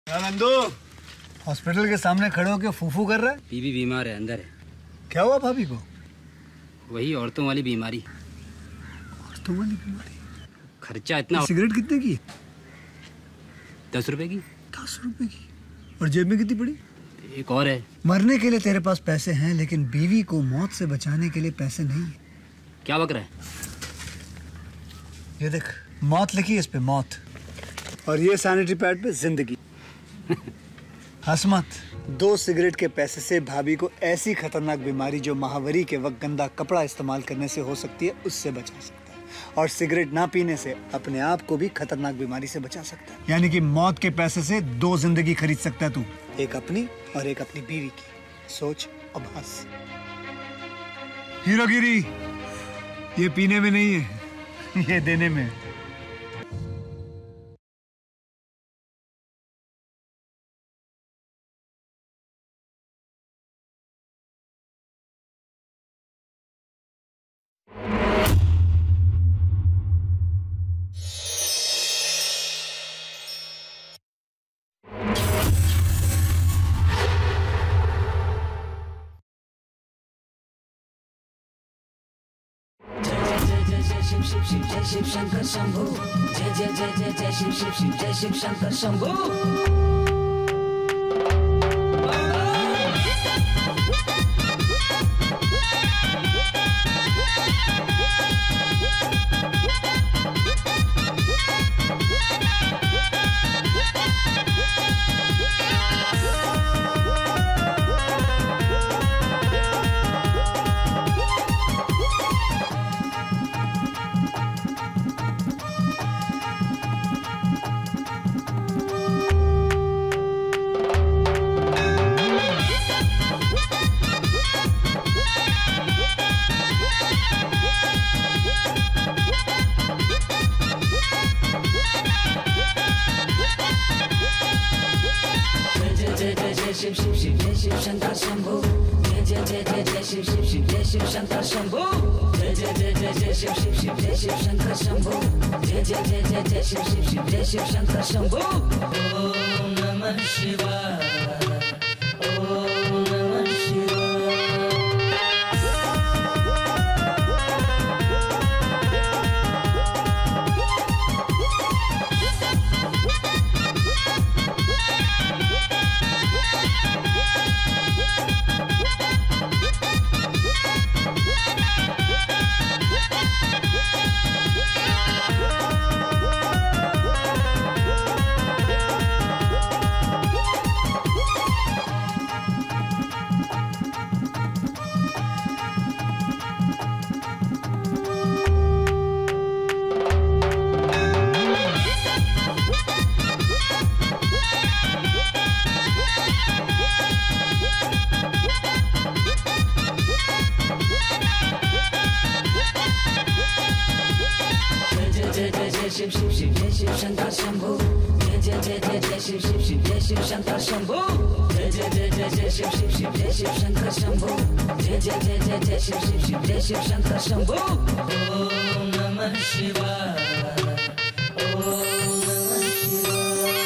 क्या नंदू हॉस्पिटल के सामने खड़े होकर फूफू कर रहा है बीबी बीमार है अंदर है क्या हुआ भाभी को वही औरतों वाली बीमारी औरतों वाली बीमारी खर्चा इतना सिगरेट कितने की दस रुपए की दस रुपए की और जेब में कितनी पड़ी एक और है मरने के लिए तेरे पास पैसे हैं लेकिन बीवी को मौत से बचाने के लिए पैसे नहीं है क्या बक रहा है ये देख मौत लिखी है इस पे मौत और ये सैनिटरी पैड पे जिंदगी हंस मत दो सिगरेट के पैसे से भाभी को ऐसी खतरनाक बीमारी जो महावरी के वक्त गंदा कपड़ा इस्तेमाल करने से हो सकती है उससे बचा सकता है और सिगरेट ना पीने से अपने आप को भी खतरनाक बीमारी से बचा सकता है यानी कि मौत के पैसे से दो जिंदगी खरीद सकता है तू एक अपनी और एक अपनी बीवी की सोच अब हंस हीरोगिरी ये पीने में नहीं है ये देने में है शिव शिव शिव जय शिव शंकर शंभू जय जय जय जय जय शिव शिव शिव जय शिव शंकर शंभू जय जय जय जय जय शिव शिव शिव जय शिव शंकर शंभू जय जय जय जय जय शिव शिव शिव जय शिव शंकर शंभू जय जय जय जय जय शिव शिव शिव जय शिव शंकर शंभू जय जय जय जय जय शिव शिव शिव जय शिव शंकर शंभू ओम नमः शिवाय ओम नमः शिवाय जय जय जय जय जय शिव शिव शिव जय शिव शंकर शंभू जय जय जय जय जय शिव शिव शिव जय शिव शंकर शंभू जय जय जय जय जय शिव शिव शिव जय शिव शंकर शंभू जय जय जय जय जय शिव शिव शिव जय शिव शंकर शंभू ओम नमः शिवाय ओम नमः शिवाय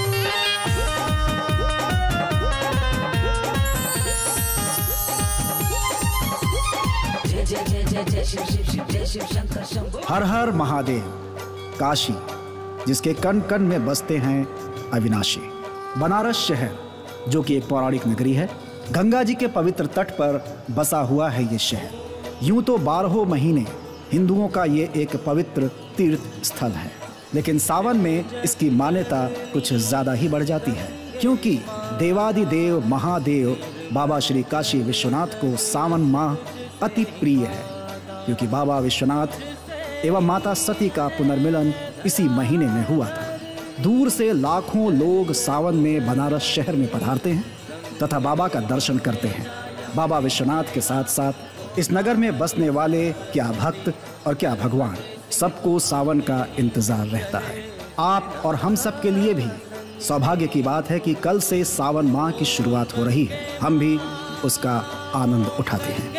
जय जय जय जय जय शिव शिव शिव जय शिव शंकर शंभू हर हर महादेव काशी जिसके कण कण में बसते हैं अविनाशी बनारस शहर जो कि एक पौराणिक नगरी है गंगा जी के पवित्र तट पर बसा हुआ है ये शहर यूं तो बारहों महीने हिंदुओं का ये एक पवित्र तीर्थ स्थल है लेकिन सावन में इसकी मान्यता कुछ ज्यादा ही बढ़ जाती है क्योंकि देवादिदेव महादेव बाबा श्री काशी विश्वनाथ को सावन माह अति प्रिय है क्योंकि बाबा विश्वनाथ एवं माता सती का पुनर्मिलन इसी महीने में हुआ था दूर से लाखों लोग सावन में बनारस शहर में पधारते हैं तथा बाबा का दर्शन करते हैं बाबा विश्वनाथ के साथ साथ इस नगर में बसने वाले क्या भक्त और क्या भगवान सबको सावन का इंतजार रहता है आप और हम सब के लिए भी सौभाग्य की बात है कि कल से सावन माह की शुरुआत हो रही है हम भी उसका आनंद उठाते हैं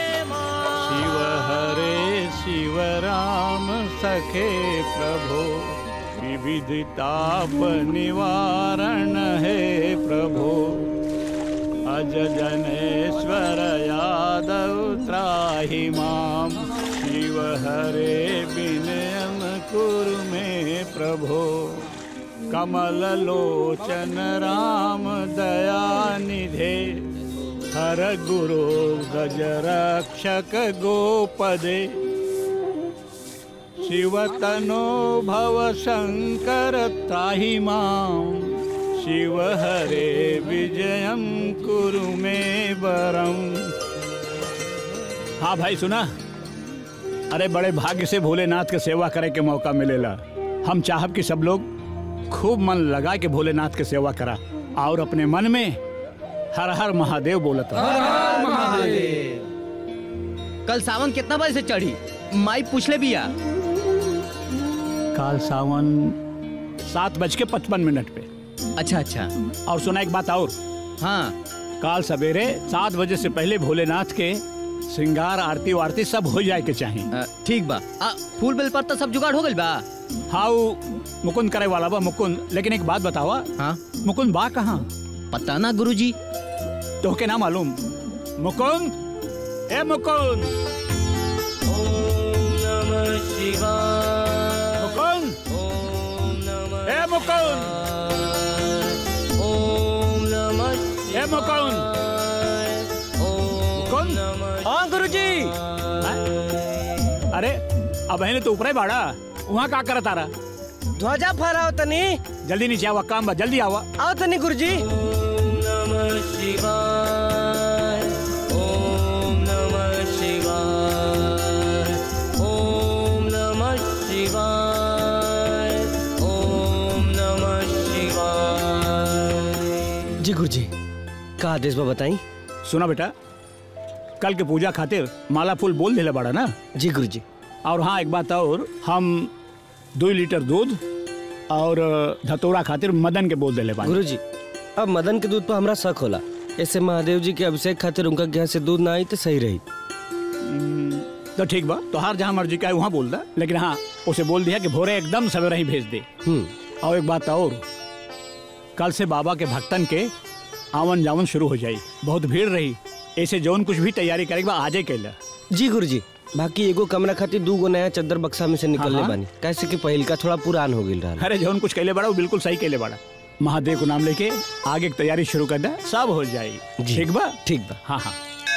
शिव हरे शिव राम सखे प्रभो त्रिविधि ताप निवारण हे प्रभो अज जनेश्वर यादव त्राहि माम शिव हरे विनयम कुरु मे प्रभो कमल लोचन राम दया निधे हर गुरु गज रक्षक गोपदे शिवतनो भव शंकर त्राहि माम शिव हरे विजयम कुरु मे वरम हाँ भाई सुना अरे बड़े भाग्य से भोलेनाथ के सेवा करे के मौका मिलेला हम चाहब कि सब लोग खूब मन लगा के भोलेनाथ के सेवा करा और अपने मन में हर हर महादेव बोलत रहा कल सावन कितना बजे से चढ़ी माई पूछले बिया काल सावन सात बज के पचपन मिनट पे अच्छा अच्छा और सुना एक बात और हाँ काल सवेरे सात बजे से पहले भोलेनाथ के श्रृंगार आरती वारती सब हो जाए के चाहिए अ, ठीक बा आ, फूल बेल पर तो सब जुगाड़ हो गइल बा हाउ मुकुंद करे वाला बा मुकुंद लेकिन एक बात बतावा हाँ मुकुंद बा कहाँ पता ना गुरुजी तो के ना मालूम मुकुंद ए मुकुंद मुकुंद ए मुकुंद ए मुकुंद मुकुंद हाँ गुरुजी अरे अब है तो ऊपर बाड़ा वहाँ का करत आ रहा ध्वजा फहराओ तनी जल्दी नीचे आवा काम बा जल्दी आवा आओ तनी गुरुजी जी गुरुजी का आदेश बा बताई सुना बेटा कल के पूजा खातिर माला फूल बोल दिले बाड़ा ना जी गुरुजी और हाँ एक बात और हम दो लीटर दूध और धतोरा खातिर मदन के बोल दिले बानी गुरुजी अब मदन के दूध पर हमरा शक होला ऐसे महादेव जी के अभिषेक खातिर उनका यहाँ से दूध ना आई तो सही रही तो ठीक बा तो हर जहाँ मर्जी का है वहाँ बोल दा लेकिन हाँ उसे बोल दिया कि भोरे एकदम सवेरे ही भेज दे हम्म और एक बात और कल से बाबा के भक्तन के आवन जावन शुरू हो जाई बहुत भीड़ रही ऐसे जौन कुछ भी तैयारी करेगा बा आजे कैला जी गुरुजी बाकी एगो कमरा खातिर दू गो नया चद्दर बक्सा में से निकलने हाँ। बानी कैसे कि पहिल का थोड़ा पुरान हो गई रहा अरे जौन कुछ कैले बड़ा वो बिल्कुल सही कैले बड़ा महादेव को नाम लेके आगे की तैयारी शुरू कर दे सब हो जाई जी। ठीक बा ठीक बा हाँ हाँ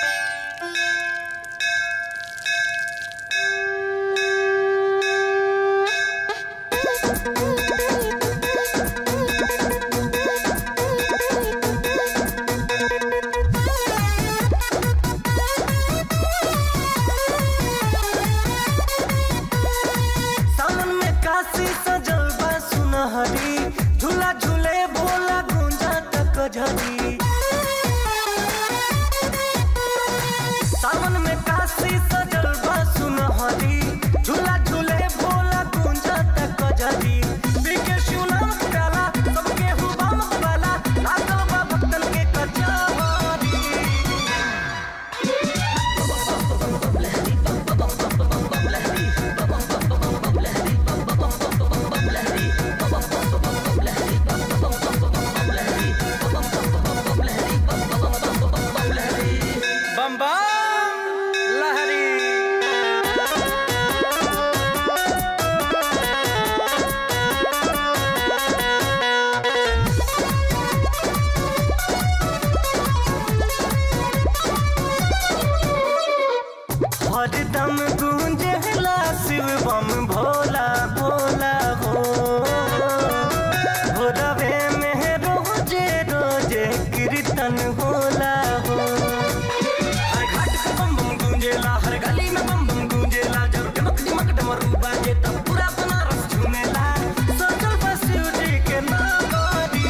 सावन में काशी सजल बा सुनहरी झूला झूले भोला गुंजा तक झरी सावन में काशी सजल बा सुनहरी झूला झूले भोला गुंजा तक झरी बीके शिवनाम प्याला सबके हुबम वाला लागल बा भक्तन के कचहरी बम बम लहरी हरदम गूंजला शिव बम भोला भोला हो भोरवे में रोजे रोजे कीर्तन होला हो हर घाट पे बम बम गूंजेला हर गली में बम बम गूंजेला जब डमक डमक डमरू बाजे तब पूरा बनारस झूमेला सोचल बस शिव जी के नागरी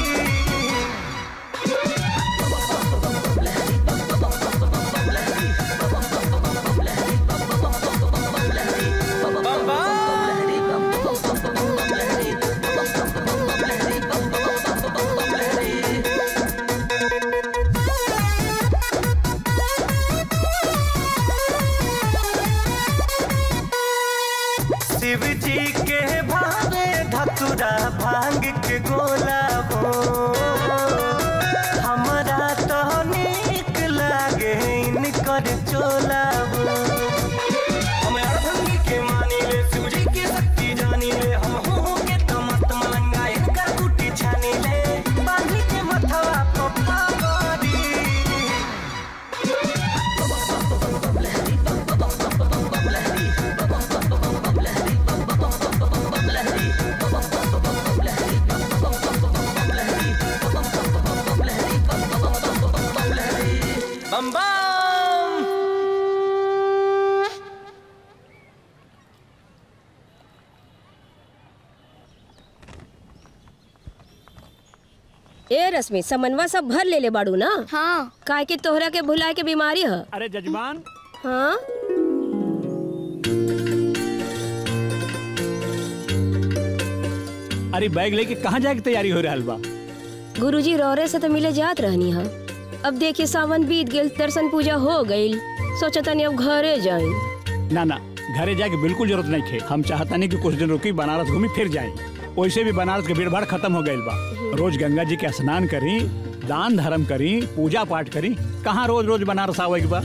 शिव जी के भावे धतुरा हमार चोला हो हम अड़भंगी के मानी ले शिव जी की शक्ति जानी ले हम हो के तो मस्त मलंगा इनका गुटी छानी ले बांधी के मथवा पप्पा गोरी बम बम ए रश्मि समनवा सब भर ले ले बाड़ू ना हाँ काहे कि तोहरा के भुलाए के बीमारी है अरे जजमान हाँ अरे बैग लेके कहाँ जाए की तैयारी हो रहा बा गुरुजी रौरे से तो मिले जात रहनी है अब देखिए सावन बीत गेल दर्शन पूजा हो गई सोचा तनी अब घरे जाई ना ना घरे जाके बिल्कुल जरूरत नहीं थे हम चाहता नहीं कि कुछ दिन रुकी बनारस घूमी फिर जाए वैसे भी बनारस के भीड़ भाड़ खत्म हो गई बा रोज गंगा जी के स्नान करी दान धर्म करी पूजा पाठ करी कहाँ रोज रोज बनारस आवे के बा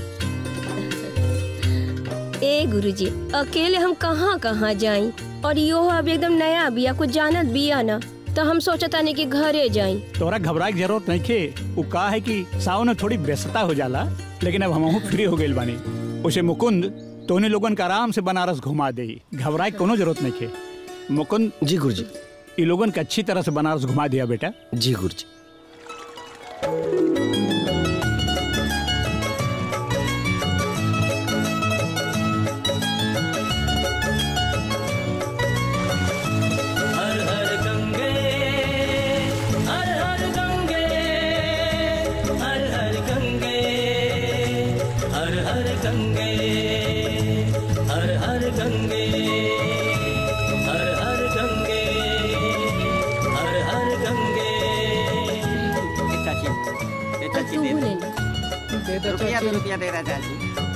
ए गुरुजी अकेले हम कहाँ कहाँ जाई और यो अब एकदम नया बिया कुछ जानत बिया ना तो हम सोचता नहीं कि घरे जाई तोरा घबराए की जरूरत नहीं थे वो का है कि सावन में थोड़ी व्यस्तता हो जाला लेकिन अब हम फ्री हो गए बानी उसे मुकुंद तोने लोगन का आराम से बनारस घुमा दे घबराए के कोनो जरूरत नहीं थे मुकुंद जी गुरुजी ये लोगन के अच्छी तरह से बनारस घुमा दिया बेटा जी गुरुजी हर हर गंगे हर हर गंगे हर हर गंगे हर हर गंगे हर हर गंगे हर हर गंगे हर हर गंगे तू ले ले रुपया दो रुपया दे रहा चाची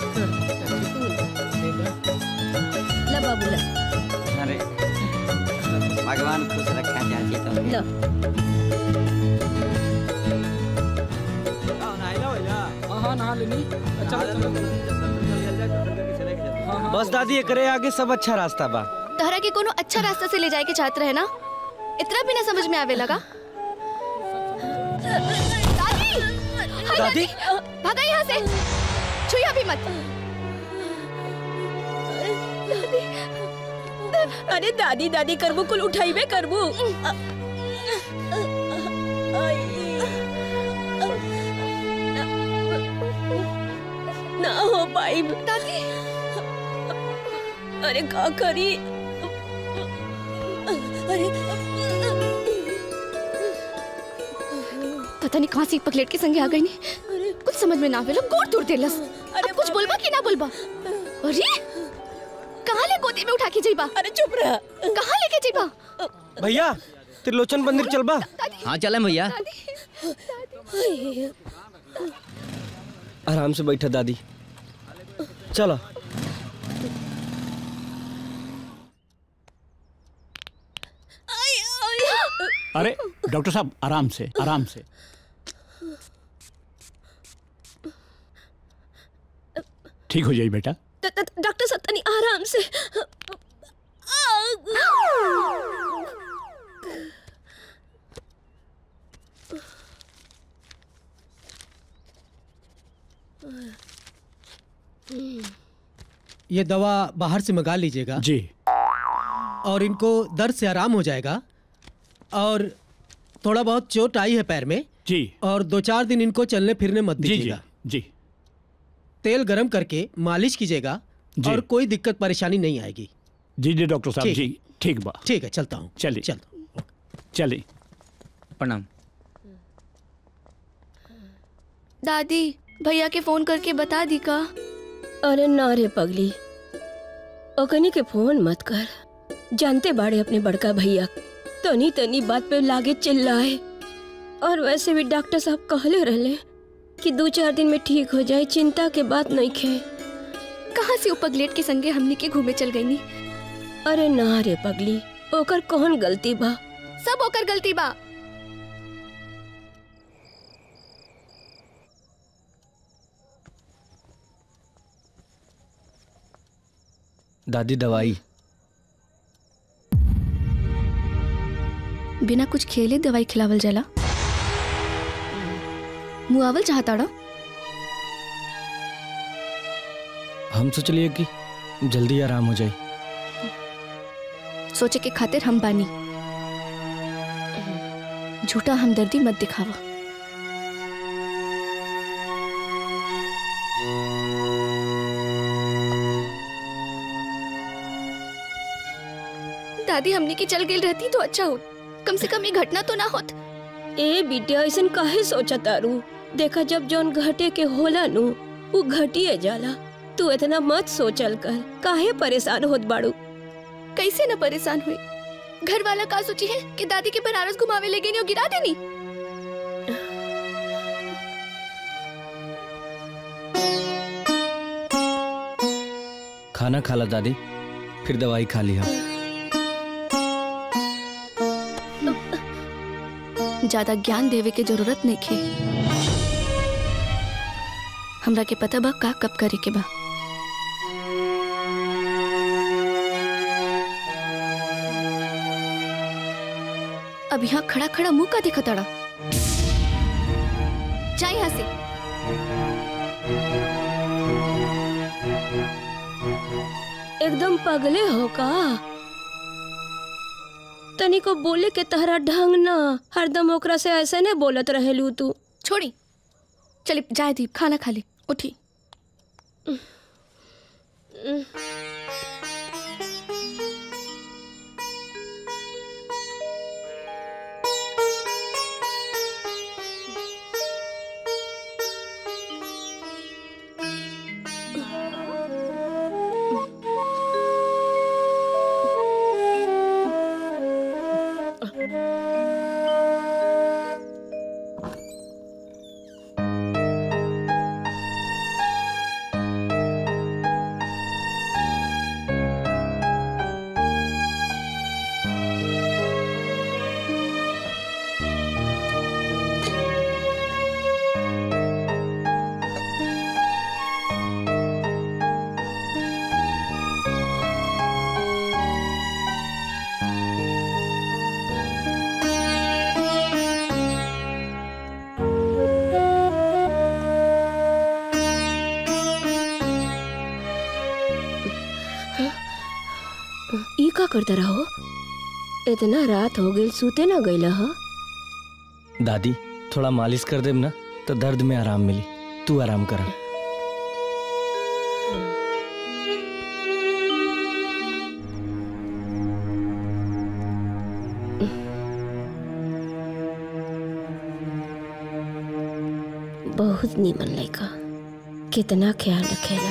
ला बाबू ला अरे भगवान खुश रखा चाची तो ला बस दादी एकरे आगे सब अच्छा रास्ता बा तहरा के कोनो अच्छा रास्ता से ले जाए के चाहत रहे ना इतना भी ना समझ में आवे लगा दादी हाय दादी? भागा यहाँ से छुइया भी मत अरे दादी दादी करबू कुल उठाइबे करबू ना हो पाई दादी अरे का करी अरे पता नहीं कहाँ से पकलेट के संगे आ गई नहीं कुछ समझ में ना आवे लोग गोड़ तोड़ देलस अरे कुछ बोलबा कि ना बोलबा अरे कहाँ ले गोदी में उठा के जाइबा अरे चुप रह कहाँ लेके जाइबा भैया त्रिलोचन मंदिर चलबा हाँ चले भैया आराम से बैठा दादी चलो अरे डॉक्टर साहब आराम से आराम से ठीक हो जाए बेटा ड- ड- डॉक्टर साहब तनी आराम से ये दवा बाहर से मंगा लीजिएगा जी और इनको दर्द से आराम हो जाएगा और थोड़ा बहुत चोट आई है पैर में जी और दो चार दिन इनको चलने फिरने मत जी जी दीजिएगा जी तेल गरम करके मालिश कीजिएगा जी। और कोई दिक्कत परेशानी नहीं आएगी जी जी डॉक्टर साहब ठीक। जी ठीक बा ठीक है चलता हूँ चलिए चल चलिए प्रणाम दादी भैया के फोन करके बता दी का अरे ना रे पगली ओकनी के फोन मत कर जानते बाड़े अपने बड़का भैया तनी तनी बात पे लागे चिल्लाए और वैसे भी डॉक्टर साहब कहले रहले कि दो चार दिन में ठीक हो जाए चिंता के बात नहीं खे कहाँ से उपगलेट के संगे हमने के घूमे चल गई नी अरे ना रे पगली ओकर कौन गलती बा सब ओकर गलती बा दादी दवाई बिना कुछ खेले दवाई खिलावल जाला मुआवल चाहताड़ा हम सोचलिए कि जल्दी आराम हो जाए सोचे के खातिर हम बानी झूठा हमदर्दी मत दिखावा दादी हमने की चल गई रहती तो अच्छा हो कम से कम ये घटना तो ना होत ए बिटिया ऐसन काहे सोचा तारू देखा जब जौन घटे के होला नु वो घटिए जाला तू इतना मत सोचल कर काहे परेशान होत बाड़ू कैसे न परेशान हुई घर वाला का सोची है कि दादी के बनारस घुमावे ले गई और गिरा देनी खाना खा ला दादी फिर दवाई खा लिया ज्यादा ज्ञान देवे के जरूरत नहीं खे हमरा के पता बा का कब करे के बा अब यहाँ खड़ा खड़ा मुंह का देखा तड़ा जा यहाँ से एकदम पगले हो का तनी को बोले के तहरा ढंग ना हरदम ओकरा से ऐसे ने बोलत रहेलू तू छोड़ी चले जाए दीप खाना खा ली उठी ई का करता रहो इतना रात हो गई सूते ना गईला ह दादी थोड़ा मालिश कर देब ना तो दर्द में आराम मिली तू आराम कर बहुत नीमन लड़का कितना ख्याल रखेला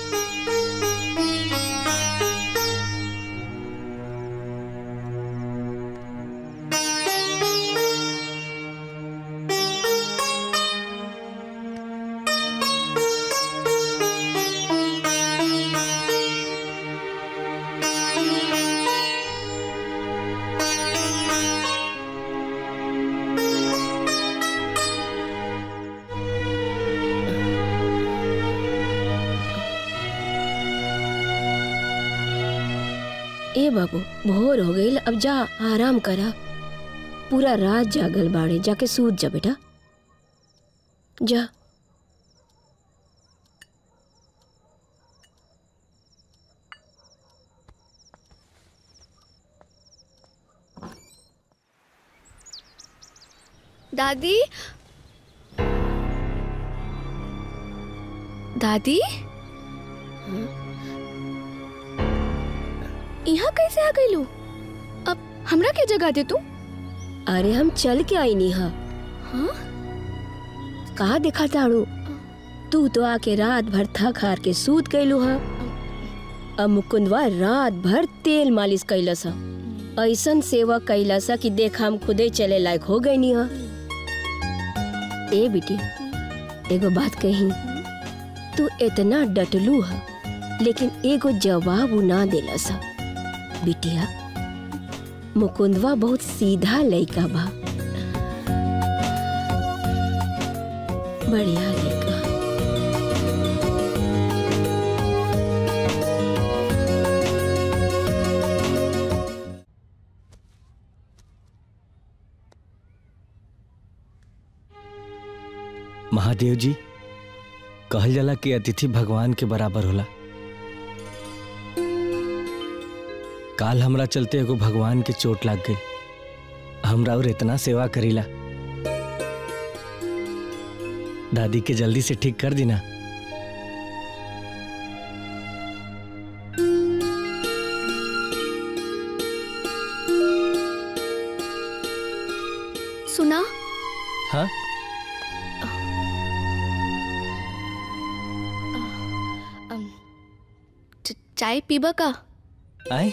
ए बाबू भोर हो गई अब जा आराम करा पूरा रात जागल बाड़े जाके सूत जा बेटा जा दादी दादी यहाँ कैसे आ गई अब हमरा के जगह दे तू अरे हम चल के आई नी हा हाँ कहा देखा ताड़ू तू तो आके रात भर थक हार के सूत गईलू हा अब मुकुंदवा रात भर तेल मालिश कैलस हा ऐसन सेवा कैलस हा कि देख हम खुदे चले लायक हो गई नी हा ए बेटी एगो बात कही तू इतना डटलू हा लेकिन एगो जवाब उ ना देलस हा बिटिया मुकुंदवा बहुत सीधा लड़का बा बढ़िया लड़का महादेव जी कहल जाला कि अतिथि भगवान के बराबर होला काल हमरा चलते एगो भगवान के चोट लाग गई हमरा और इतना सेवा करीला दादी के जल्दी से ठीक कर दी ना सुना हाँ अम, च- चाय पीबा का आए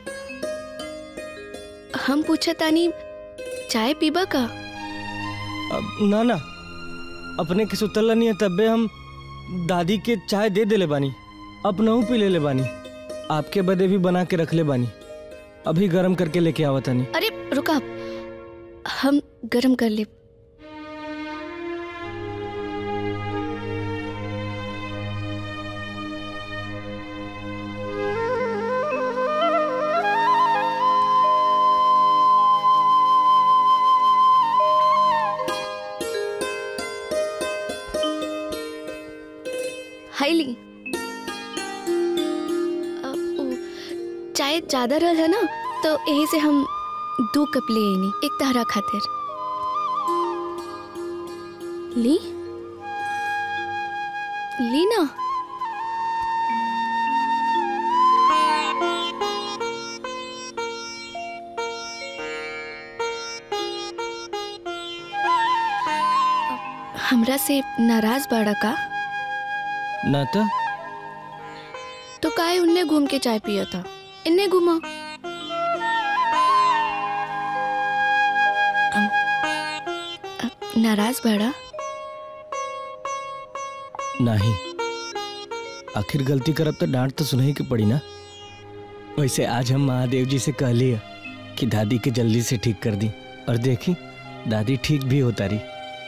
हम पूछा तानी चाय पीबा का अब ना ना अपने के सुतल नहीं है तब्बे हम दादी के चाय दे देले बानी अपनहू पी लेले बानी आपके बदे भी बना के रख ले बानी अभी गरम करके लेके आवत तानी अरे रुका हम गरम कर ले हाय ली अब उ, चाय ज्यादा रहल है ना तो यही से हम दो कप ले आईनी एक तहरा खातिर ली ली ना हमरा से नाराज बाड़ा का ना तो तो काहे उनने घूम के चाय पिया था इन्ने घूमा अम, अ, नाराज बाड़ा नहीं आखिर गलती करब तो डांट तो सुनही के पड़ी ना वैसे आज हम महादेव जी से कह लिया कि दादी के जल्दी से ठीक कर दी और देखी दादी ठीक भी होता रही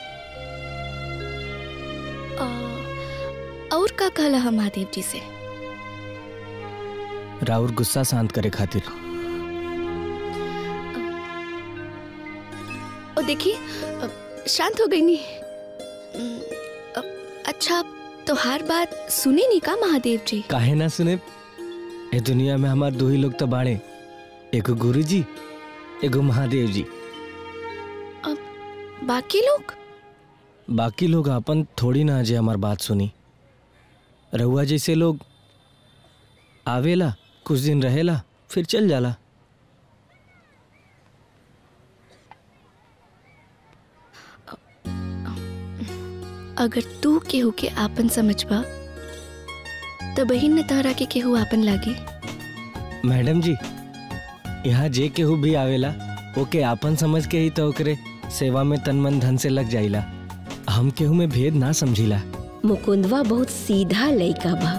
अ, और का कहला हम महादेव जी से राउर गुस्सा शांत करे खातिर और देखिए अ, शांत हो गई नी अम, अ, अच्छा तो हर बात सुने नहीं का महादेव जी काहे ना सुने ए दुनिया में हमार दो ही लोग तो बाड़े एगो गुरु जी एगो महादेव जी बाकी लोग बाकी लोग अपन थोड़ी ना अजय हमार बात सुनी रहुआ जैसे लोग आवेला कुछ दिन रहेला फिर चल जाला अगर तू केहू के आपन समझबा तो बहिन न तहरा के केहू आपन लागे मैडम जी यहाँ जे केहू भी आवेला ओके आपन समझ के ही तो ओकरे सेवा में तन मन धन से लग जाइला हम केहू में भेद ना समझिला मुकुंदवा बहुत सीधा लइका बा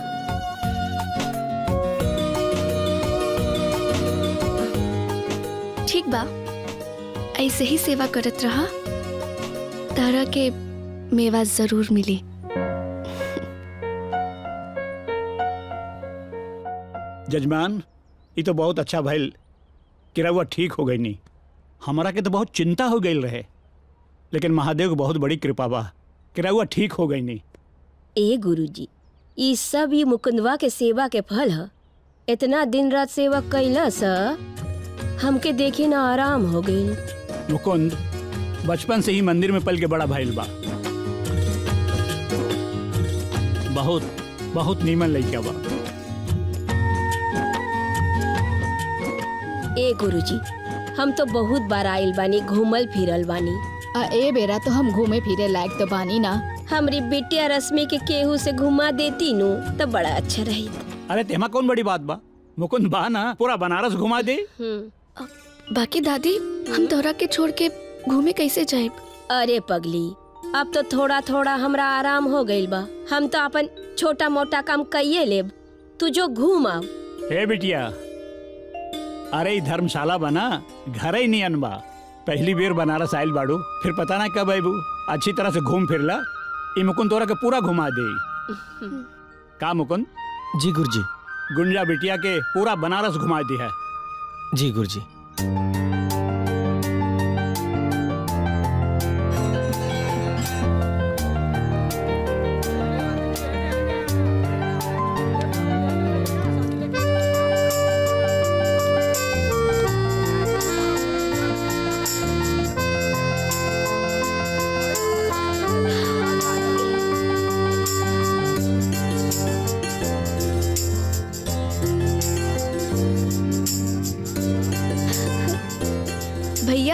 ठीक बा ऐसे ही सेवा करत रहा तारा के मेवा जरूर मिली जजमान ये तो बहुत अच्छा भइल कि रहुआ ठीक हो गई नहीं हमारा के तो बहुत चिंता हो गई रहे लेकिन महादेव को बहुत बड़ी कृपा बा कि रहुआ ठीक हो गई नहीं ए गुरुजी ई सब ये मुकुंदवा के सेवा के फल ह इतना दिन रात सेवा कैला सा हमके देखी ना आराम हो गई मुकुंद बचपन से ही मंदिर में पल के बड़ा भइल बा बहुत बहुत नीमन लइका बा ए गुरुजी हम तो बहुत बार आइल बानी घूमल फिरल बानी आ ए बेरा तो हम घूमे फिरे लायक तो बानी ना हमरी बिटिया रश्मि के केहू से घुमा देती नु तो बड़ा अच्छा रही अरे तेमा कौन बड़ी बात बा मुकुंद बा ना पूरा बनारस घुमा दे बाकी दादी हम तोहरा के छोड़ के घूमे कैसे जाए अरे पगली अब तो थोड़ा थोड़ा हमरा आराम हो गइल बा हम तो अपन छोटा मोटा काम कइये लेब तू जो घूम आओ हे बिटिया अरे ई धर्मशाला बना घर ही नियन बा पहली बेर बनारस आइल बाड़ू फिर पता ना कब आईबू अच्छी तरह से घूम फिरला ई मुकुंद तोरा के पूरा घुमा दे का मुकुंद जी गुरुजी गुंजा बिटिया के पूरा बनारस घुमा दी है जी गुरुजी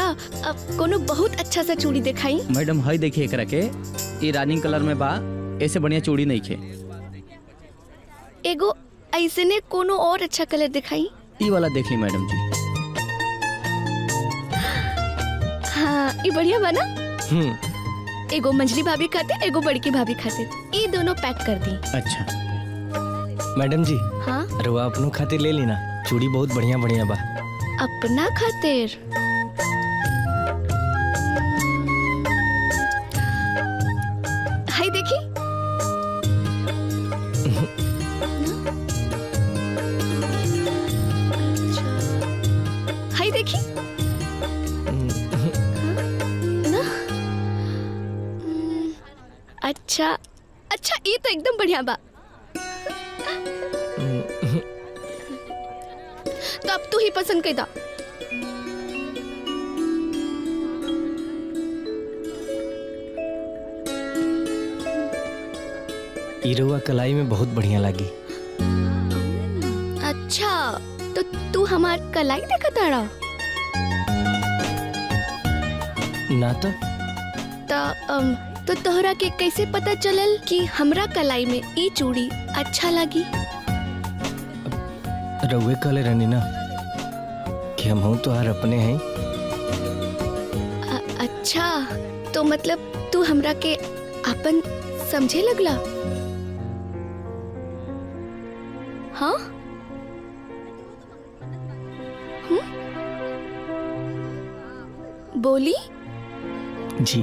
अब कोनो बहुत अच्छा सा चूड़ी दिखाई मैडम हई देखिए एकरा के ये रानी कलर में बा ऐसे बढ़िया चूड़ी नहीं खे एगो ऐसे ने कोनो और अच्छा कलर दिखाई ई वाला देख ली मैडम जी हाँ ये बढ़िया बना हम्म एगो मंजली भाभी खातिर एगो बड़की भाभी खातिर ये दोनों पैक कर दी अच्छा मैडम जी हाँ रुआ अपनों खातिर ले ली ना चूड़ी बहुत बढ़िया बढ़िया बा अपना खातिर हाय देखी हाय देखी ना हम्म, अच्छा अच्छा ये तो एकदम बढ़िया बा तो अब तू ही पसंद कर दा ई रुआ कलाई में बहुत बढ़िया लगी अच्छा तो तू हमार कलाई देखा ताड़ा ना तो तो अम, तो तोहरा के कैसे पता चलल कि हमरा कलाई में ई चूड़ी अच्छा लगी रउए कहले रहनी ना कि हम हूँ तो अपने हैं अ- अच्छा तो मतलब तू हमरा के अपन समझे लगला हाँ हम्म? बोली जी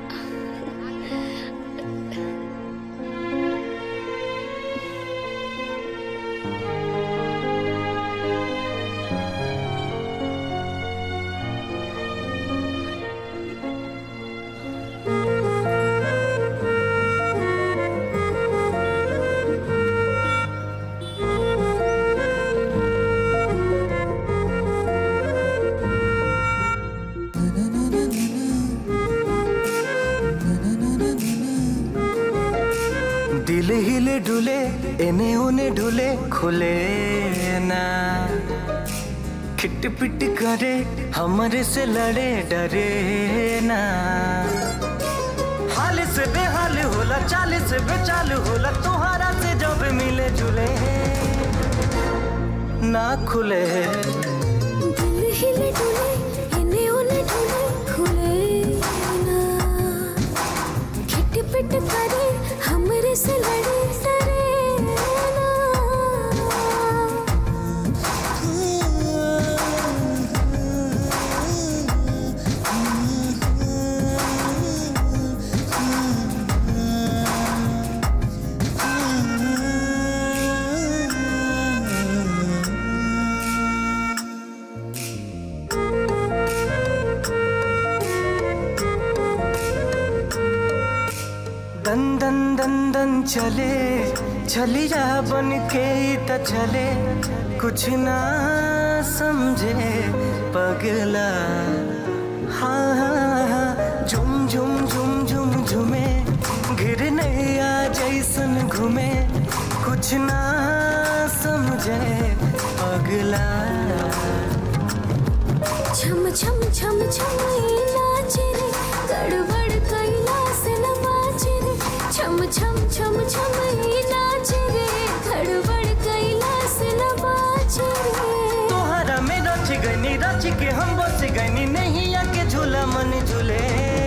दिल हिले डुले एने ओने डुले खुले ना खिट पिट करे हमरे से लड़े डरे ना हाल से बेहाल होला चाल से बेचाल होला तुम्हारा से जब मिले जुले ना खुले दिल हिले डुले इन्हें उन्हें ढूंढे खुले ना खिट पिट करे हमरे से लड़े डरे ना दन दन दन दन चले छलिया बन के ही त चले कुछ ना समझे पगला हाँ हाँ हाँ झुम झुम झुम झुम झुमे घिर नैया जैसन घूमे कुछ ना समझे पगला छम छम छम छम ये नाचे रे गड़बड़ कैला से न बाचे रे छम छम छम छम ये नाचे रे गड़बड़ कैला से न बाचे रे तोहरा में रच गनी रच के हम बस गनी नहीं आके झूला मन झूले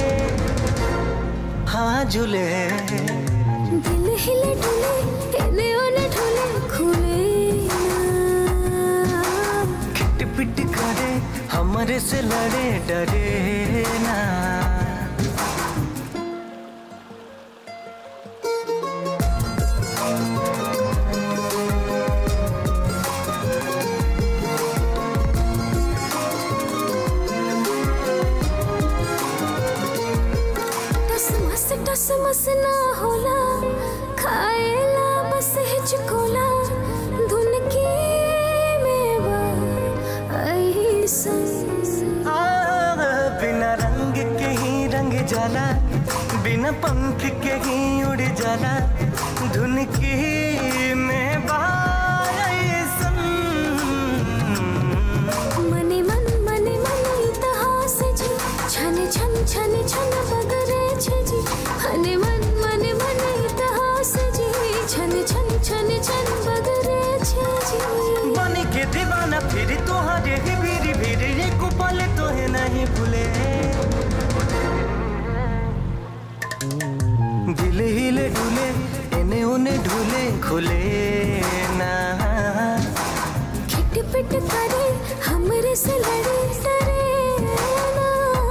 हाँ झूले दिल हिले डुले एने ओने ढुले खुले ना खिट पिट करे हमरे से लड़े डरे ना टस मस टस मस ना होला खाएला बस हिचकोला धुन की मेवा ऐसन आ, बिना रंग के ही रंग जाला बिना पंख के ही उड़ जाला धुन की में बायसन मने मन मने मन इतिहास जे के दीवाना फिर तोहरे ही भीरी भीरी ये कुपल तोहे नहीं भूले दिल हिले डुले एने उने ढूले खुले ना खिटपिट करे हमरे से लड़े डरे ना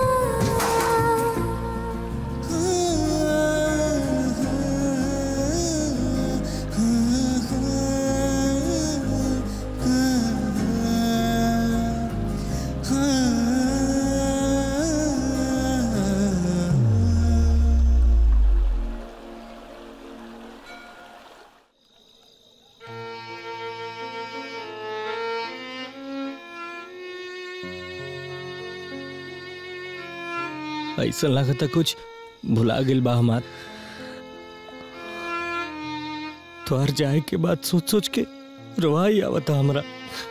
ऐसा लगता कुछ भुला गिल बा हमार तोहर जाए के बाद सोच सोच के रोवाई आवता हमरा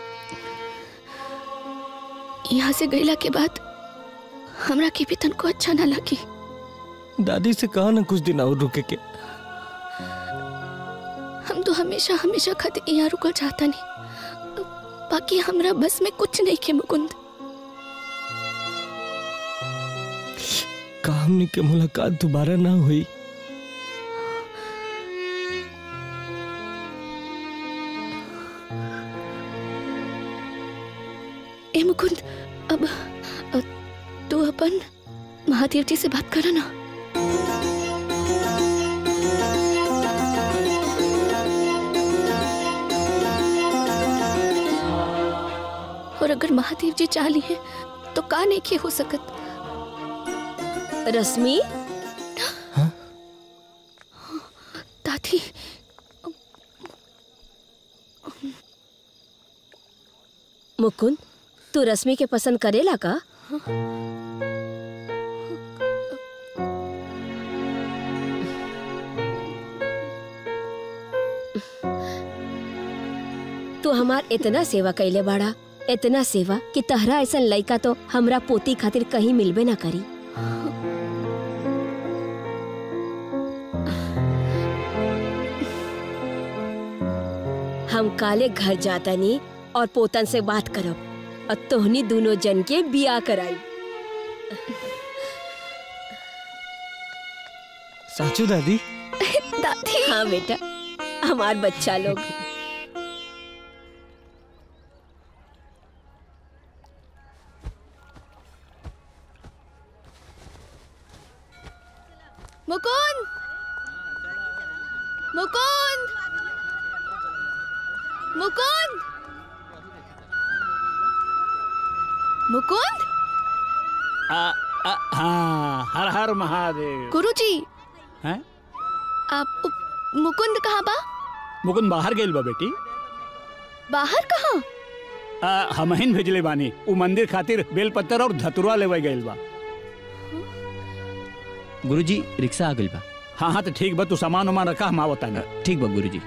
यहाँ से गईला के बाद हमरा के भी तनको अच्छा ना लगी दादी से कहा ना कुछ दिन और रुके के हम तो हमेशा हमेशा खातिर यहाँ रुकल चाहता नहीं बाकी हमरा बस में कुछ नहीं के मुकुंद का हमनी के मुलाकात दोबारा ना हुई ए मुकुंद अब अ, तू अपन महादेव जी से बात करा ना और अगर महादेव जी चाह ली है तो का नहीं के हो सकत रश्मि दादी मुकुंद तू रश्मि के पसंद करेला का तू हमार इतना सेवा कैले बाड़ा इतना सेवा कि तहरा ऐसा लड़का तो हमरा पोती खातिर कहीं मिलबे ना करी हम काले घर जाता नहीं और पोतन से बात करब और तोहनी दोनों जन के बिया कराई साचू दादी दादी हाँ बेटा हमार बच्चा लोग मुकुंद मुकुंद मुकुंद मुकुंद आ, आ, हाँ हर हर महादेव गुरुजी हैं आप उ- मुकुंद कहाँ बा मुकुंद बाहर गेल बा बेटी बाहर कहाँ आ, हमहिन भेजले बानी उ मंदिर खातिर बेलपत्तर और धतुरा लेवे गइल बा गुरुजी रिक्शा आ गइल बा हाँ हाँ तो ठीक बा तू सामान उमान रखा हम आवता नहीं ठीक बा गुरुजी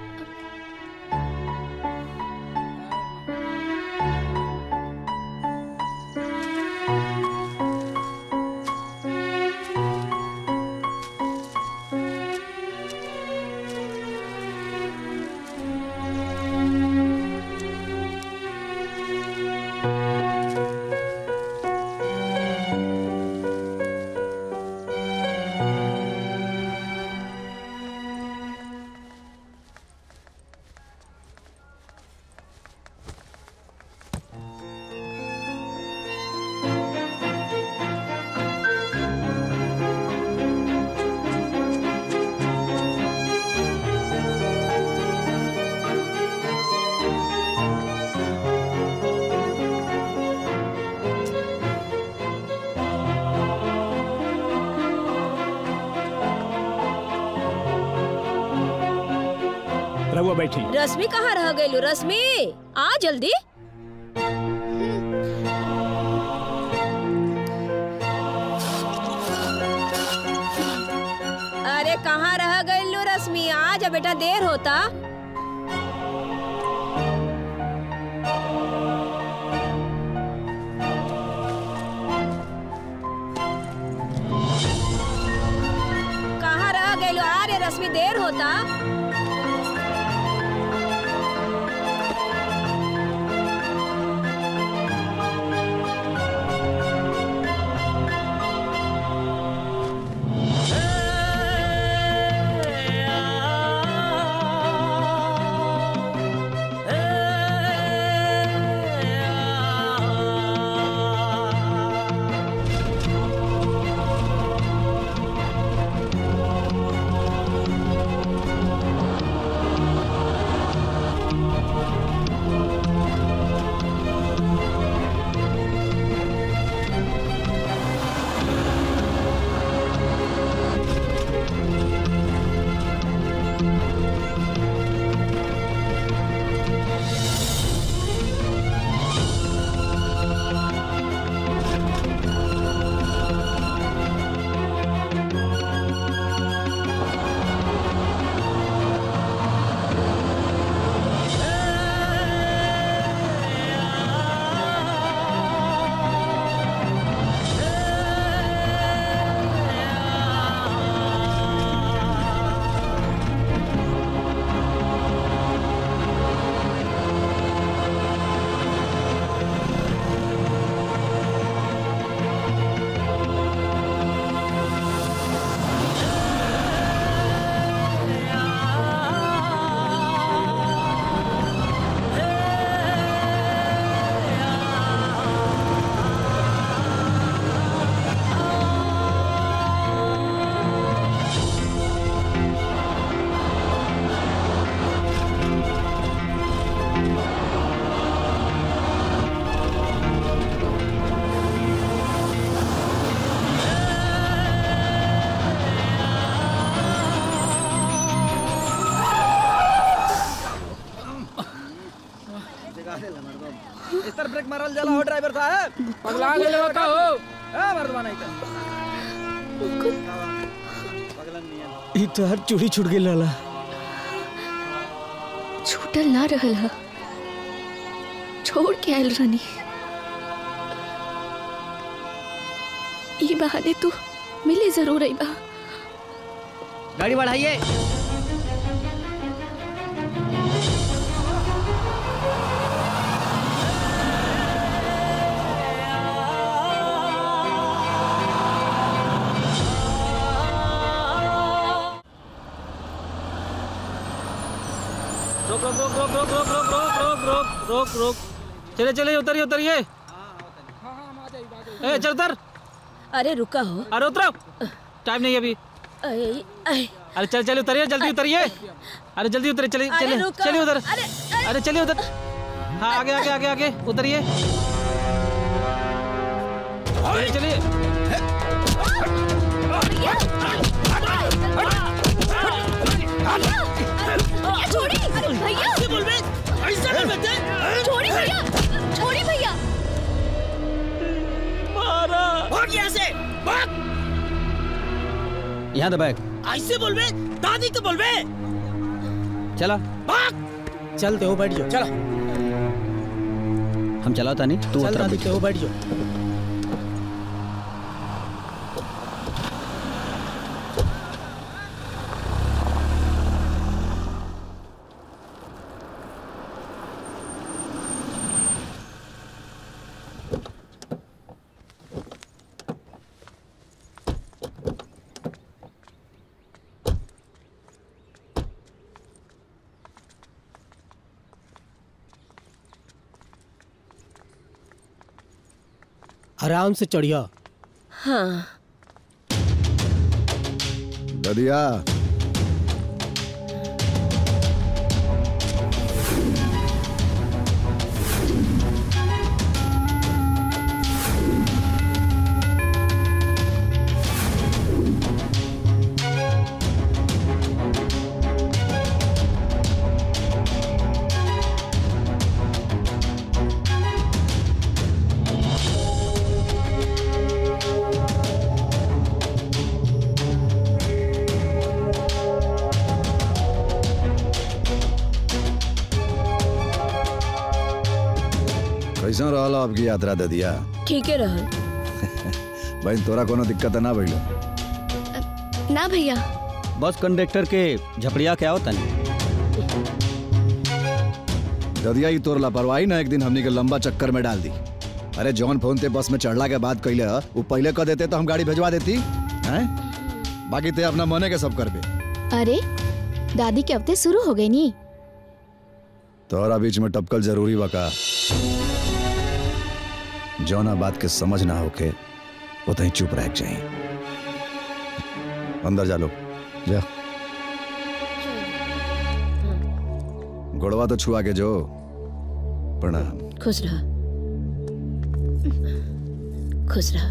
रहुआ बैठी रश्मि कहाँ रह गई रश्मि आ जल्दी अरे कहाँ रह गई लो रश्मि आ जा बेटा देर होता कहाँ रह गई लो अरे रश्मि देर होता इस तरफ ब्रेक मारल जाला हो ड्राइवर साहब पगला गेले हो का हो ए मर्दवा नहीं ई तो हर चूड़ी छूट गई लाला छूटल ना रहल ह छोड़ के आयल रानी ई बहाने तू मिले जरूर आई बा गाड़ी बढ़ाइए रोक रोक रोक रोक रोक रोक रोक रोक रोक रोक रोक रोक चले चले उतरिए उतरिए ए चल उतर अरे रुका हो अरे उतरो टाइम नहीं है अभी अरे अरे, अरे चल चल उतरिए जल्दी उतरिए अरे जल्दी उतरिए चलिए अरे चलिए रुको। चलिए उधर अरे अरे चलिए उधर हाँ आगे आगे आगे आगे उतरिए चलिए चलिए भैया छोड़ी भैया ऐसे बोल बे ऐसे बोल बे छोड़ी भैया छोड़ी भैया मारा भाग यहाँ से भाग यहाँ दबाए ऐसे बोल बे दादी को बोल बे चला भाग चलते हो बैठ जाओ चला हम चलाता नहीं तू चल उतर दादी हो बैठ जाओ आराम से चढ़िया हाँ ददिया कैसा रहल आपकी यात्रा ददिया ठीक है रहल भाई तोरा कोनो दिक्कत ना भइलो ना भैया बस कंडक्टर के झपड़िया क्या होता नहीं ददिया ही तोर लापरवाही ना एक दिन हमनी के लंबा चक्कर में डाल दी अरे जॉन फोन ते बस में चढ़ला के बाद कैले ह, वो पहले कह देते तो हम गाड़ी भेजवा देती हैं बाकी ते अपना मने के सब करबे अरे दादी के हफ्ते शुरू हो गई नी तोरा बीच में टपकल जरूरी बका जौना बात के समझ ना होके उतही चुप रह जाए अंदर जा लो जा गोड़वा तो छुआ के जो प्रणाम खुश रहा खुश रहा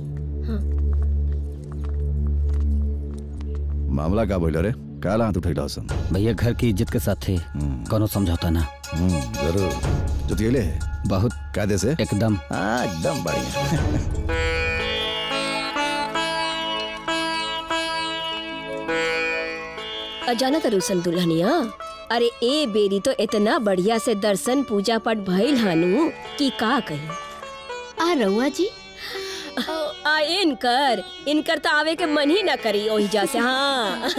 मामला का बोलो रे का हाथ उठैला सन भैया घर की इज्जत के साथ थे कोनो समझौता ना हम्म जरूर जुतियले है बहुत कायदे से एकदम हाँ एकदम बढ़िया अजाना तरुसन दुल्हनिया अरे ए बेरी तो इतना बढ़िया से दर्शन पूजा पाठ भइल हानु कि का कही आ रउआ जी आ इनकर इनकर तो आवे के मन ही ना करी ओही जा से हाँ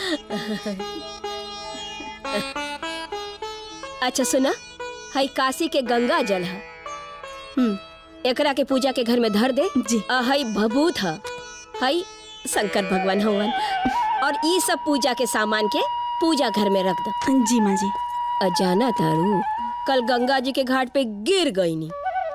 अच्छा सुना हई काशी के गंगा जल है एकरा के पूजा के घर में धर दे जी हई भभूत है हई शंकर भगवान हवन और ई सब पूजा के सामान के पूजा घर में रख दो जी माँ जी अजाना तारू कल गंगा जी के घाट पे गिर गई नी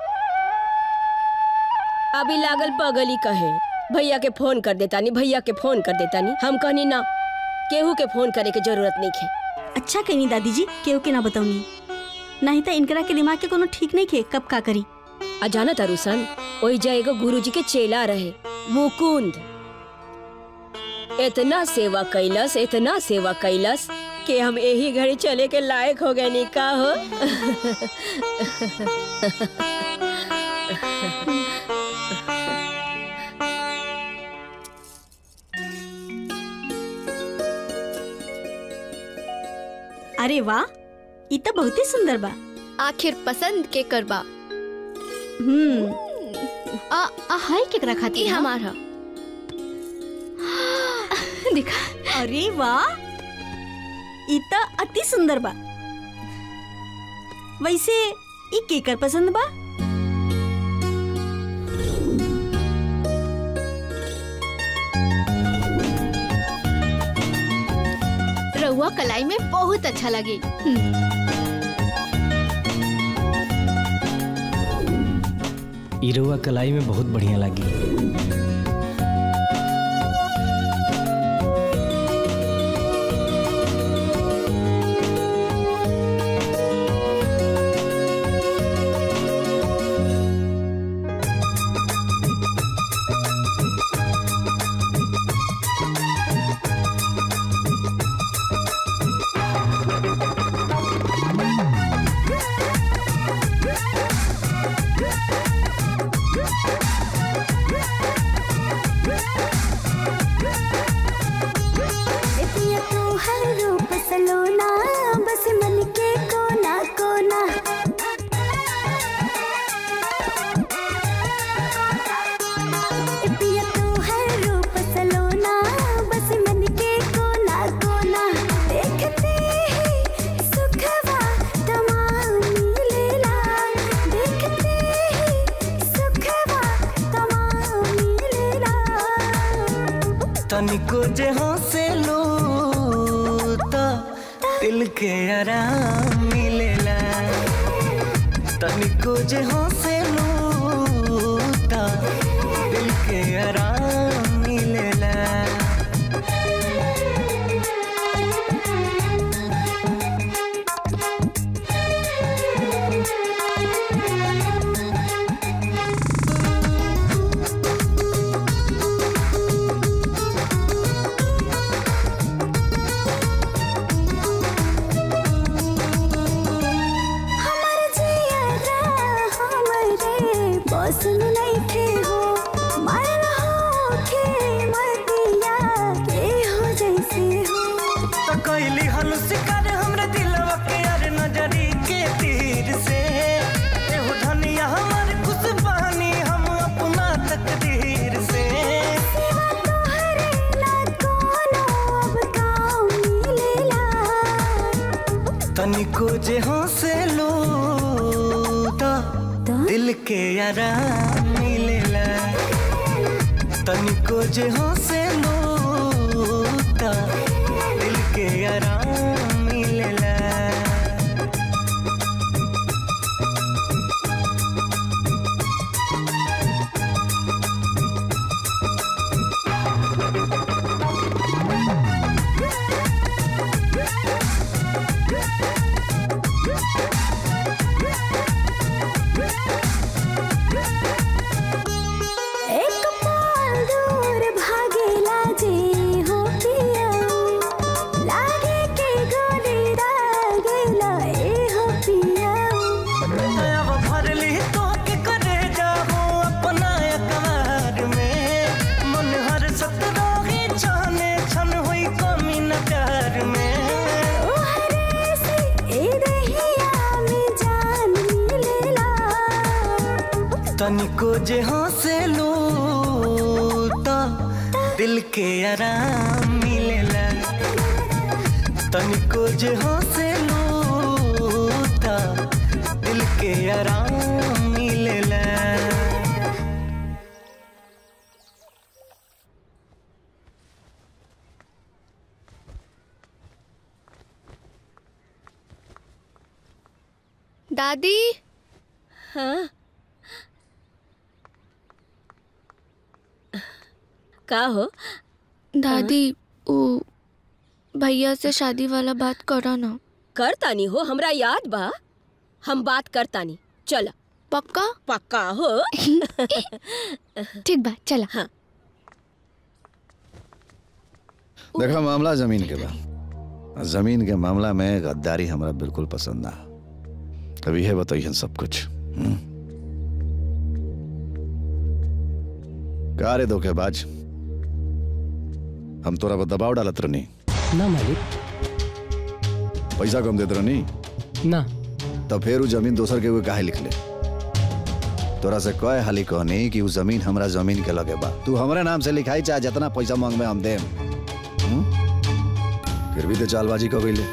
अभी लागल पगली कहे भैया के फोन कर देता नी भैया के फोन कर देता नी हम कहनी ना केहू के फोन करे के जरूरत नहीं खे अच्छा कहनी दादी जी केहू के ना बताऊनी नहीं तो इनकरा के दिमाग के कोनो ठीक नहीं खे कब का करी अजाना तारू सन ओही जा एगो गुरु जी के चेला रहे मुकुंद इतना सेवा कैलस इतना सेवा कैलस कि हम यही घड़ी चले के लायक हो गए नी का हो अरे वाह ई तो बहुत ही सुंदर बा आखिर पसंद के करबा हम्म आ आ हाय केकरा खाती ई हमार ह देखा अरे वाह ई तो अति सुंदर बा वैसे ई केकर पसंद बा रउआ कलाई में बहुत अच्छा लगे इरुआ कलाई में बहुत बढ़िया लगी इतिया तू हर रूप सलोना बस मन के कोना कोना इतिया तू हर रूप सलोना बस मन के कोना कोना देखते ही सुखवा तमाम मिलेला देखते ही सुखवा तमाम मिलेला तनिको जे हंसे लो तो दिल के आराम मिलेला तनिको जे हंसे लो तो दिल के आराम मिलेला हमर जियरा हमरे बस में नहीं थे हो मर हो के मर दिया के हो जैसे हो तो कैली हनु शिकार हमरे दिलवा के अर नजरी के तीर से एहो धनिया हमर खुश बहानी हम अपना तकदीर से सिवा तोहरे ना कोनो अब काम मिलेला तनिको जे हंसे लो तो दिल के आराम मिलेला तनिको जे हंसे लो तो दिल के आराम मिलेला एक पाल दूर भागेला जे हो पिया लागे के गोली दागेला ए हो पिया अब भरली तो के करे जाहो अपना अकबार में मन हर सत रोगी छाने छन हुई कमी न प्यार में ओ हरे से ए रहिया में जान मिलेला तनिको जे हंसे लो तो दिल के आराम मिलेला तनिको जे हंसे लो तो दिल के आराम मिलेला दादी हाँ का हो दादी वो भैया से शादी वाला बात करो ना करतानी हो हमरा याद बा हम बात करतानी चल पक्का पक्का हो ठीक बा चला हाँ देखा मामला जमीन के बा जमीन के मामला में गद्दारी हमरा बिल्कुल पसंद ना अब यह बताइए सब कुछ हम्म? का रे धोखेबाज हम तोरा पर दबाव डालत रहनी ना मालिक पैसा कम देत रहनी ना तब फिर उ जमीन दोसर के हुए काहे लिख ले तोरा से कहे हाली कहनी कि उ जमीन हमरा जमीन के लगे बा तू हमरे नाम से लिखाई चाहे जितना पैसा मांगबे हम देम हम्म? फिर भी तो चालबाजी कर गईले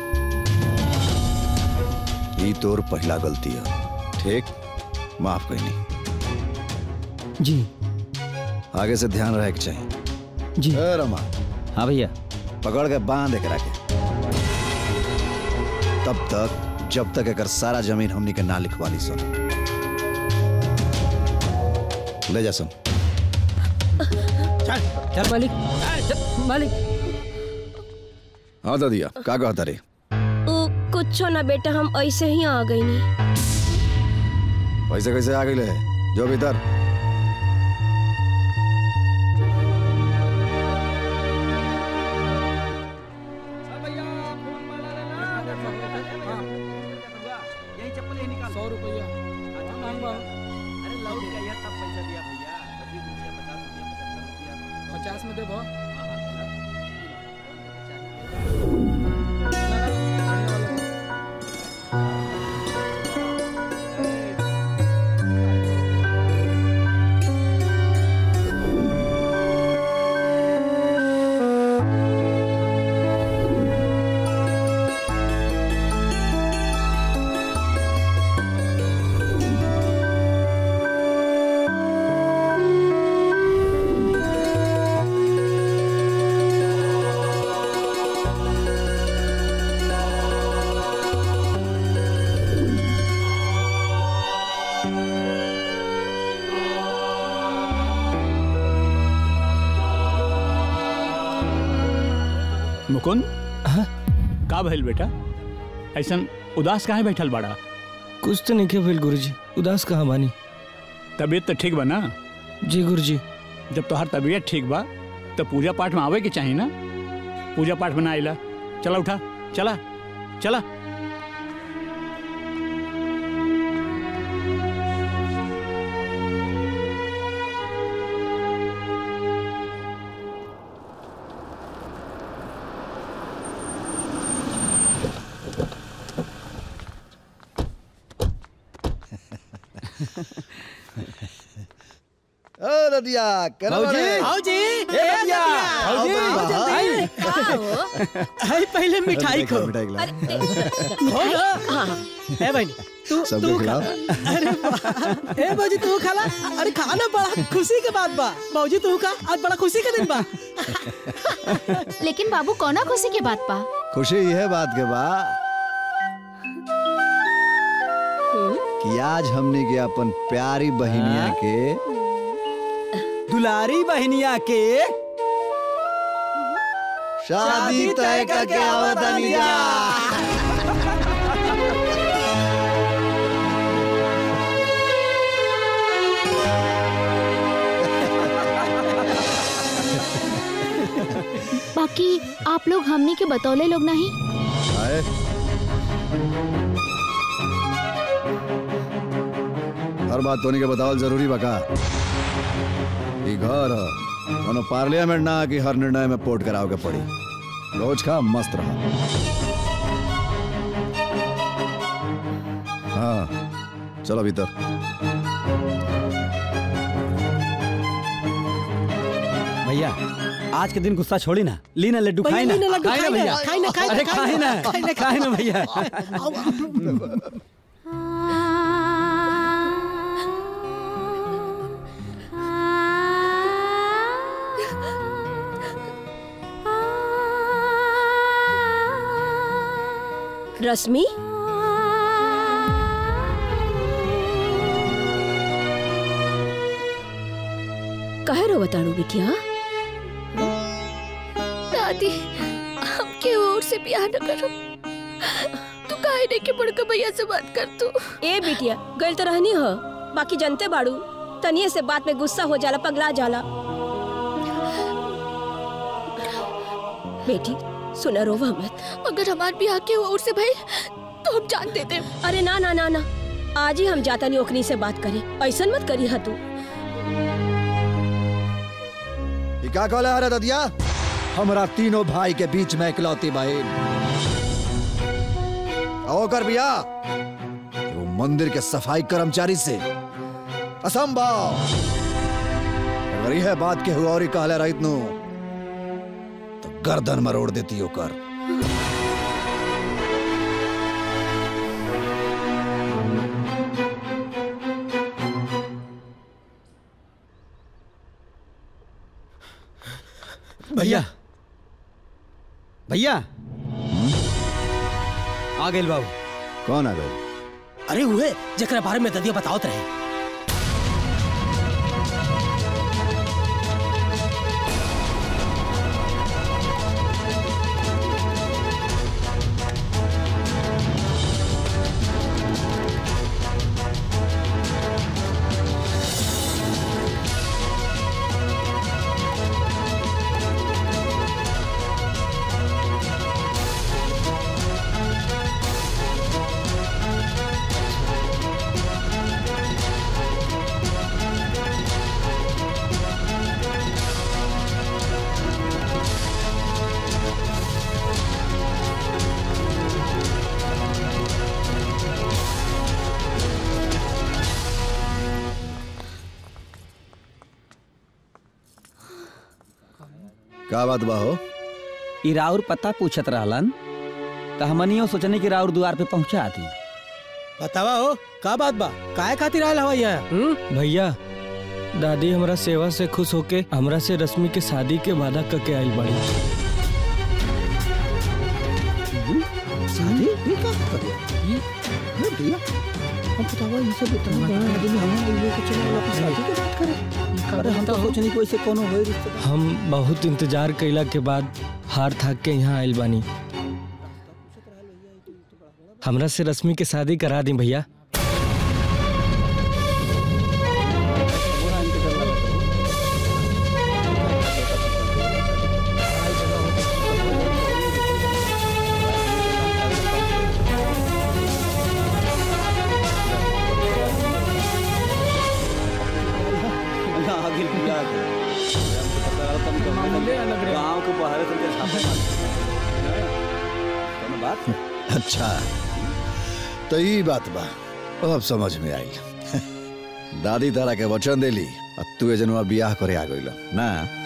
ई तोर पहला गलती है ठीक माफ कहनी जी आगे से ध्यान रहे के चाहिए जी ए रमा हाँ भैया पकड़ के बांध एकरा के तब तक जब तक एकर सारा जमीन हमनी के ना लिखवा ली सन ले जा सन चल चल मालिक चल, मालिक हाँ दादिया का कहता रे ओ कुछ ना बेटा हम ऐसे ही आ गई नी पैसे कैसे आ गई है जो भीतर सौ रुपया पचास में देबो मुकुंद का भइल बेटा ऐसन उदास काहे बैठल बाड़ा कुछ तो नहीं के भइल गुरुजी उदास कहाँ बानी तबीयत तो ठीक बा ना जी गुरुजी जब तोहार तबीयत ठीक बा तो पूजा पाठ में आवे के चाहिए ना पूजा पाठ में ना आइला चला उठा चला चला ओ ददिया केना भाऊजी। बारे? भाऊजी, ए ए ददिया ददिया, आओ भाऊजी, बड़ी बा, जल्दी। हाँ। हाय पहले मिठाई खो मिठाई खिलाओ। खो ना ए बहनी तू सबको तू खिलाओ। खा अरे वाह। ए बाजी तू खा ला अरे खाना बड़ा खुशी के बात बा बाबूजी तू खा आज बड़ा खुशी का दिन बा लेकिन बाबू कौना खुशी के बात पा खुशी यह बात के बा कि आज हमने के अपन प्यारी बहिनिया के दुलारी बहनिया के शादी तय करके आवतानी जा बाकी आप लोग हमनी के बतौले लोग नहीं आए हर बात तोनी के बतावल जरूरी बका ई घर ह कोनो पार्लियामेंट ना कि हर निर्णय में पोर्ट कराव के पड़ी रोज खा मस्त रहा हाँ चलो भीतर भैया आज के दिन गुस्सा छोड़ी ना ली ना लड्डू भैया, खाई ना ली ना लड्डू, खाई ना खाई ना, भैया खाई ना, खाई ना, अरे खाई खाई ना, ना खाई ना, खाई ना खाई भैया रश्मि कहे रो बताड़ू बिटिया दादी हम के और से प्यार न करो तू काहे नहीं के बड़का भैया से बात कर तू ए बिटिया गल तो रहनी हो बाकी जनते बाड़ू तनिए से बात में गुस्सा हो जाला पगला जाला बेटी सुना रोवा मत अगर हमार भी आके हुआ उससे भाई तो हम जान देते अरे ना ना ना ना आज ही हम जाता नहीं ओकनी से बात करी ऐसा मत करी हा तू ये क्या कहला है रे ददिया हमरा तीनों भाई के बीच में इकलौती बहन आओ कर बिया वो मंदिर के सफाई कर्मचारी से असंभव अगर यह बात के हुआ और ही कहले रहित नु तो गर्दन मरोड़ देती ओकर भैया भैया आ गए बाबू कौन आ गए अरे उहे जकरा बारे में ददिया बतावत रहे का बात बा हो ई राउर पता पूछत रहलन तो हमनियो सोचने की राउर द्वार पे पहुंचा दी बतावा हो का बात बा काहे खातिर आयल हवा यहाँ भैया दादी हमरा सेवा से खुश होके हमरा से रश्मि के शादी के वादा करके आइल बड़ी शादी ये क्या कर ये ये भैया हम बतावा ये सब इतना बड़ा आदमी हमें लेके चले वाला पे शादी की बात करे अरे हम तो सोचनी कोई से कोनो होई रिश्ता हम बहुत इंतजार कैला के बाद हार थाक के यहाँ आइल बानी हमरा से रश्मि के शादी करा दी भैया आगे लिया गांव के बाहर से छापे मार कोनो बात अच्छा तो ये बात बा अब समझ में आई दादी तारा के वचन देली अब तू जनवा बियाह करे आ गइल ना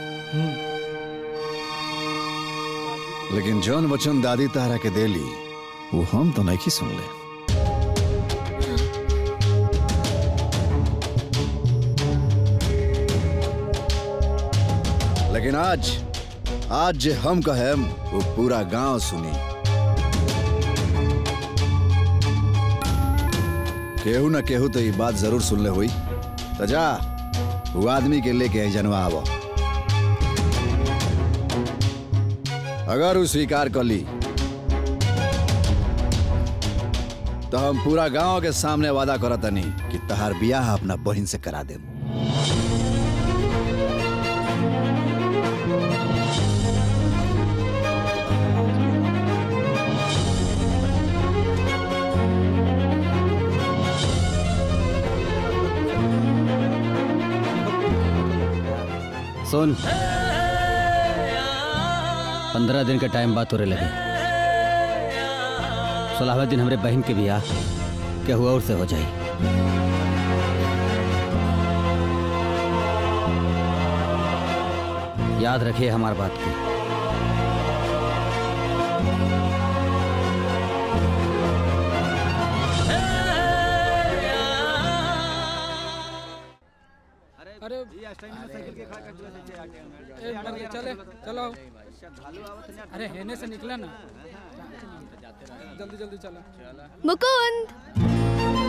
लेकिन जौन वचन दादी तारा के देली वो हम तो नहीं सुनले लेकिन आज आज जे हम कहेम वो पूरा गांव सुनी केहू न केहू तो ये बात जरूर सुनले हुई तो जा वो आदमी के लेके आई जनवा आवो अगर वो स्वीकार कर ली तो हम पूरा गांव के सामने वादा करतनी कि तहार बियाह अपना बहन से करा देम सुन पंद्रह दिन का टाइम बात हो रहे लगे सोलहवें दिन हमारे बहन के बियाह के हुआ और से हो जाए याद रखिए हमारी बात की अरे चले चलो अरे हेने से निकला ना जल्दी जल्दी चलो मुकुंद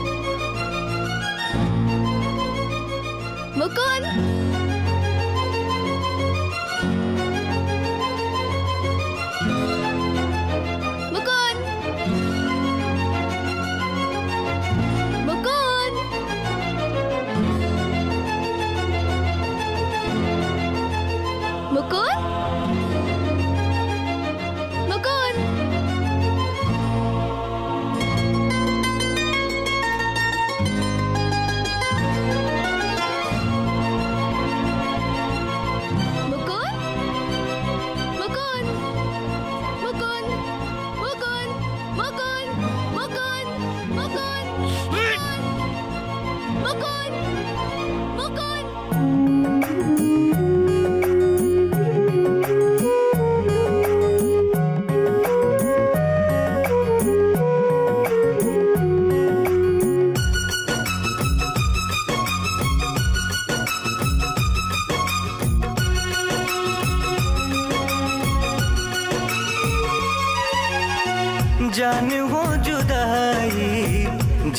मुकुंद मुकुंद मुकुंद मुकुंद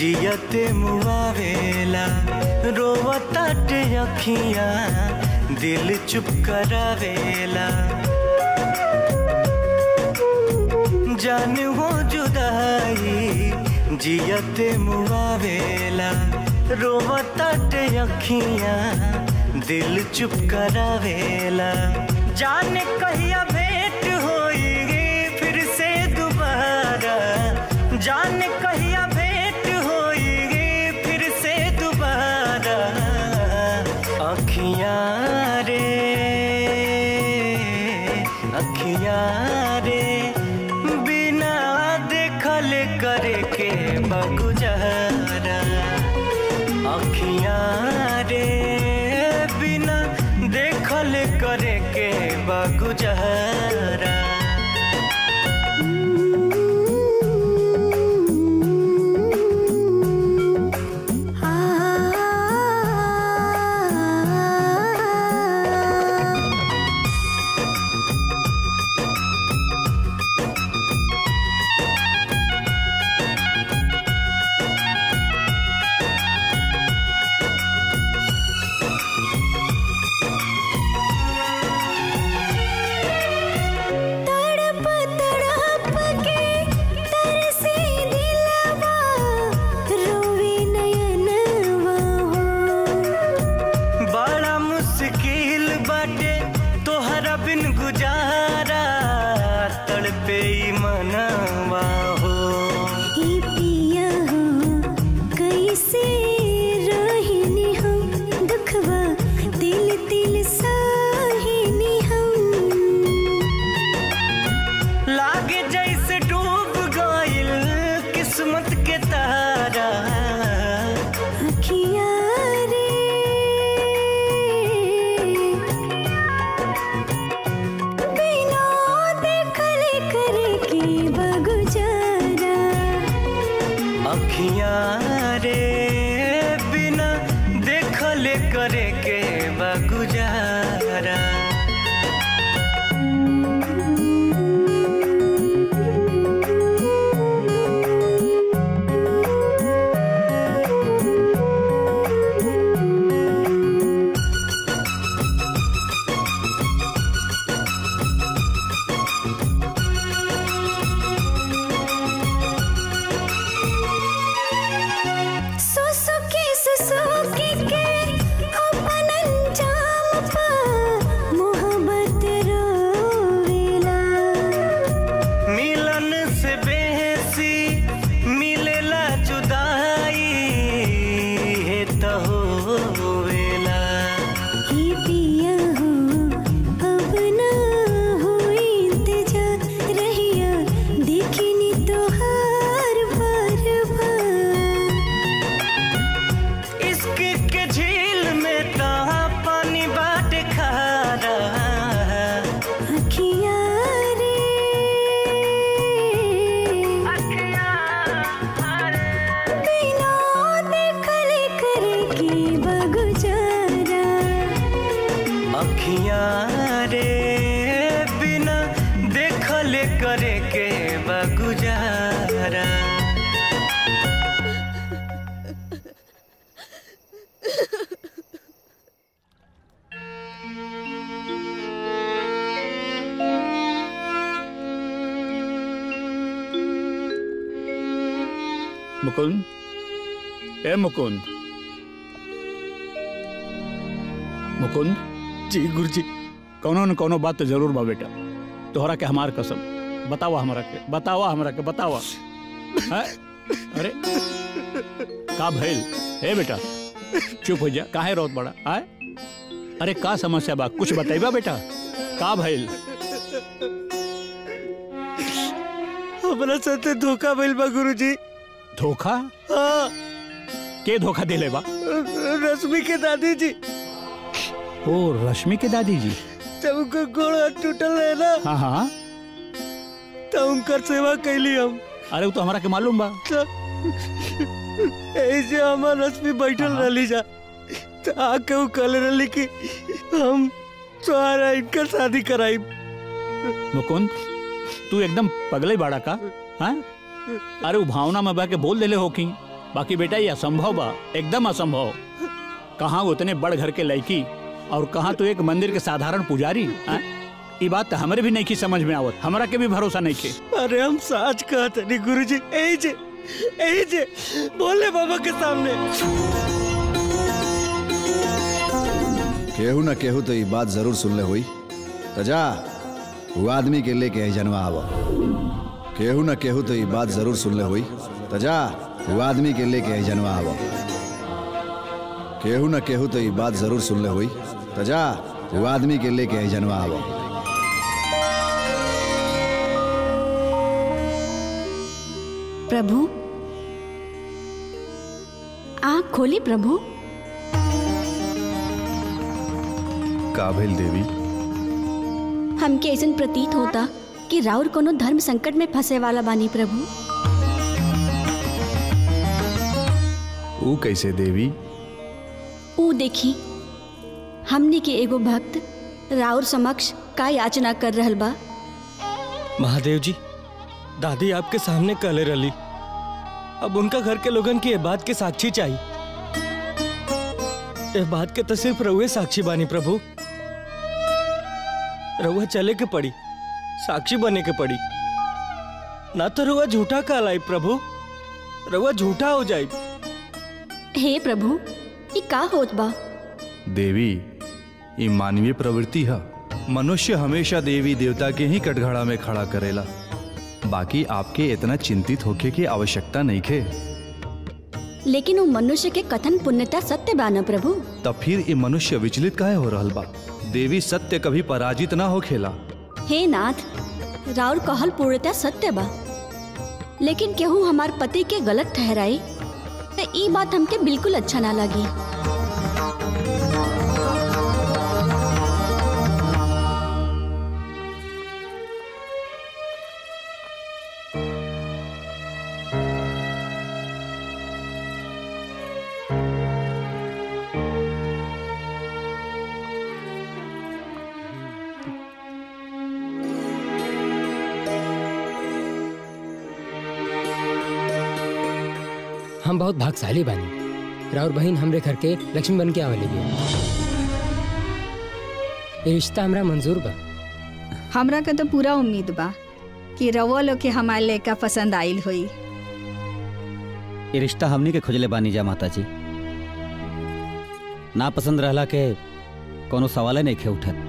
जियते मुआवेला रोवताटे अखियां दिल चुप करावेला जान हो जुदाई जियते मुआवेला रोवताटे अखियां दिल चुप करावेला जान कहिया भेंट होएगी फिर से दोबारा जान कहिया भेंट होएगी फिर से दोबारा अखियां रे अखियां रे बिना देखल करे के बगुजारा अखियां रे बिना देखल करे के बगुजारा तड़प तड़प के तरसे दिलवा रोवे नयनवा हो बड़ा मुश्किल बाटे तोहरा बिन गुजारा तड़पे ई मनवा हो ई पिया हो कैसे रहिनी हम दुखवा दिल दिल साहिनी हम लागे जैसे डूब गइल किस्मत के तारा अखियाँ रे बिना देखल करे के बगुजारा अखियां रे बिना देखल करे के बगुजारा सुसुकी सुसुकी के अपन अंजाम पा मोहब्बत रोवेला मिलन से बेहसी मिलेला जुदाई है तो होवेला ही पिया हो अब ना हो इंतजार रहिया देखनी तो हार बार बार इश्क के झील में ता पानी बाट खारा अखियाँ रे बिना देखल करे के बगुजारा अखियां रे बिना देखल करे के बगुजारा मुकुंद ए मुकुंद मुकुंद जी गुरुजी कौनो न कौनो बात तो जरूर बा बेटा तोहरा के हमार कसम बतावा हमरा के बतावा हमरा के बतावा हैं? अरे का भइल ए बेटा चुप हो जा काहे रोत बड़ा आए अरे का समस्या बा कुछ बताइबा बेटा का भइल हमरा साथे धोखा भइल बा गुरुजी धोखा हाँ के धोखा दिले बा रश्मि के दादी जी ओ रश्मि के दादी जी जब उनका गोड़ हाथ टूटल है ना हाँ हाँ तो उनकर सेवा कैली हम अरे वो तो हमारा के मालूम बा तो ऐसे हमार रश्मि बैठल रहली जा तो आके वो कहले रहली कि हम तुम्हारा इनका शादी कराई मुकुंद तू एकदम पगले बाड़ा का हाँ अरे वो भावना में बह के बोल देले हो कि बाकी बेटा ये असंभव बा एकदम असंभव कहाँ उतने बड़ घर के लड़की और कहाँ तो एक मंदिर के साधारण पुजारी हाँ? ई बात तो हमारे भी नहीं की समझ में आवत हमरा के भी भरोसा नहीं के अरे हम साच कहते नहीं गुरु जी यही जे यही जे बोले बाबा के सामने केहू न केहू तो ये बात जरूर सुनले हुई तो जा वो आदमी के लेके आई जनवा आवा केहू न केहू तो ये बात जरूर सुनले हुई तो जा वो आदमी के लेके आई जनवा आवा केहू न केहू तो ये बात जरूर सुनले हुई तो जा वो आदमी के लेके आई जनवा आवा प्रभु आँख खोली प्रभु का भेल देवी हमके ऐसा प्रतीत होता कि राउर कोनो धर्म संकट में फंसे वाला बानी प्रभु ऊ कैसे देवी ऊ देखी हमने के एगो भक्त राउर समक्ष का याचना कर रहल बा महादेव जी दादी आपके सामने कले रली अब उनका घर के लोगन की ये बात के साक्षी चाहिए ये बात के तो सिर्फ रउए साक्षी बानी प्रभु रउआ चले के पड़ी साक्षी बने के पड़ी ना तो रउआ झूठा कहलाई प्रभु रउआ झूठा हो जाए हे प्रभु ये का होत बा देवी ये मानवीय प्रवृत्ति है मनुष्य हमेशा देवी देवता के ही कटघड़ा में खड़ा करेला बाकी आपके इतना चिंतित होके की आवश्यकता नहीं खे लेकिन वो मनुष्य के कथन पुण्यता सत्य बा न प्रभु तब फिर ये मनुष्य विचलित काहे हो रहल बा देवी सत्य कभी पराजित ना हो खेला हे नाथ राउर कहल पूर्णता सत्य बा लेकिन केहू हमार पति के गलत ठहराई तो ई बात हमके बिल्कुल अच्छा ना लगी हम बहुत भागशाली बानी राउर बहन हमरे घर के लक्ष्मी बन के आवेली बिया ये रिश्ता हमरा मंजूर बा हमरा के तो पूरा उम्मीद बा कि रवो लोग के हमारे लड़का पसंद आइल हुई ये रिश्ता हमनी के खोजले बानी जा माता जी ना पसंद रहला के कोनो सवाल नहीं खे उठत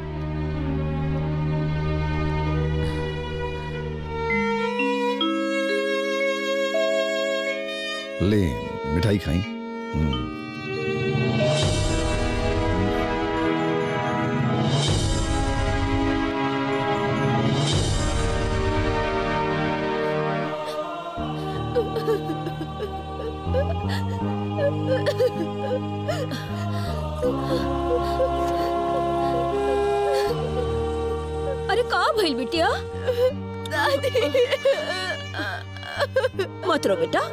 ले मिठाई खाई अरे का भइल बिटिया दादी मत रो बेटा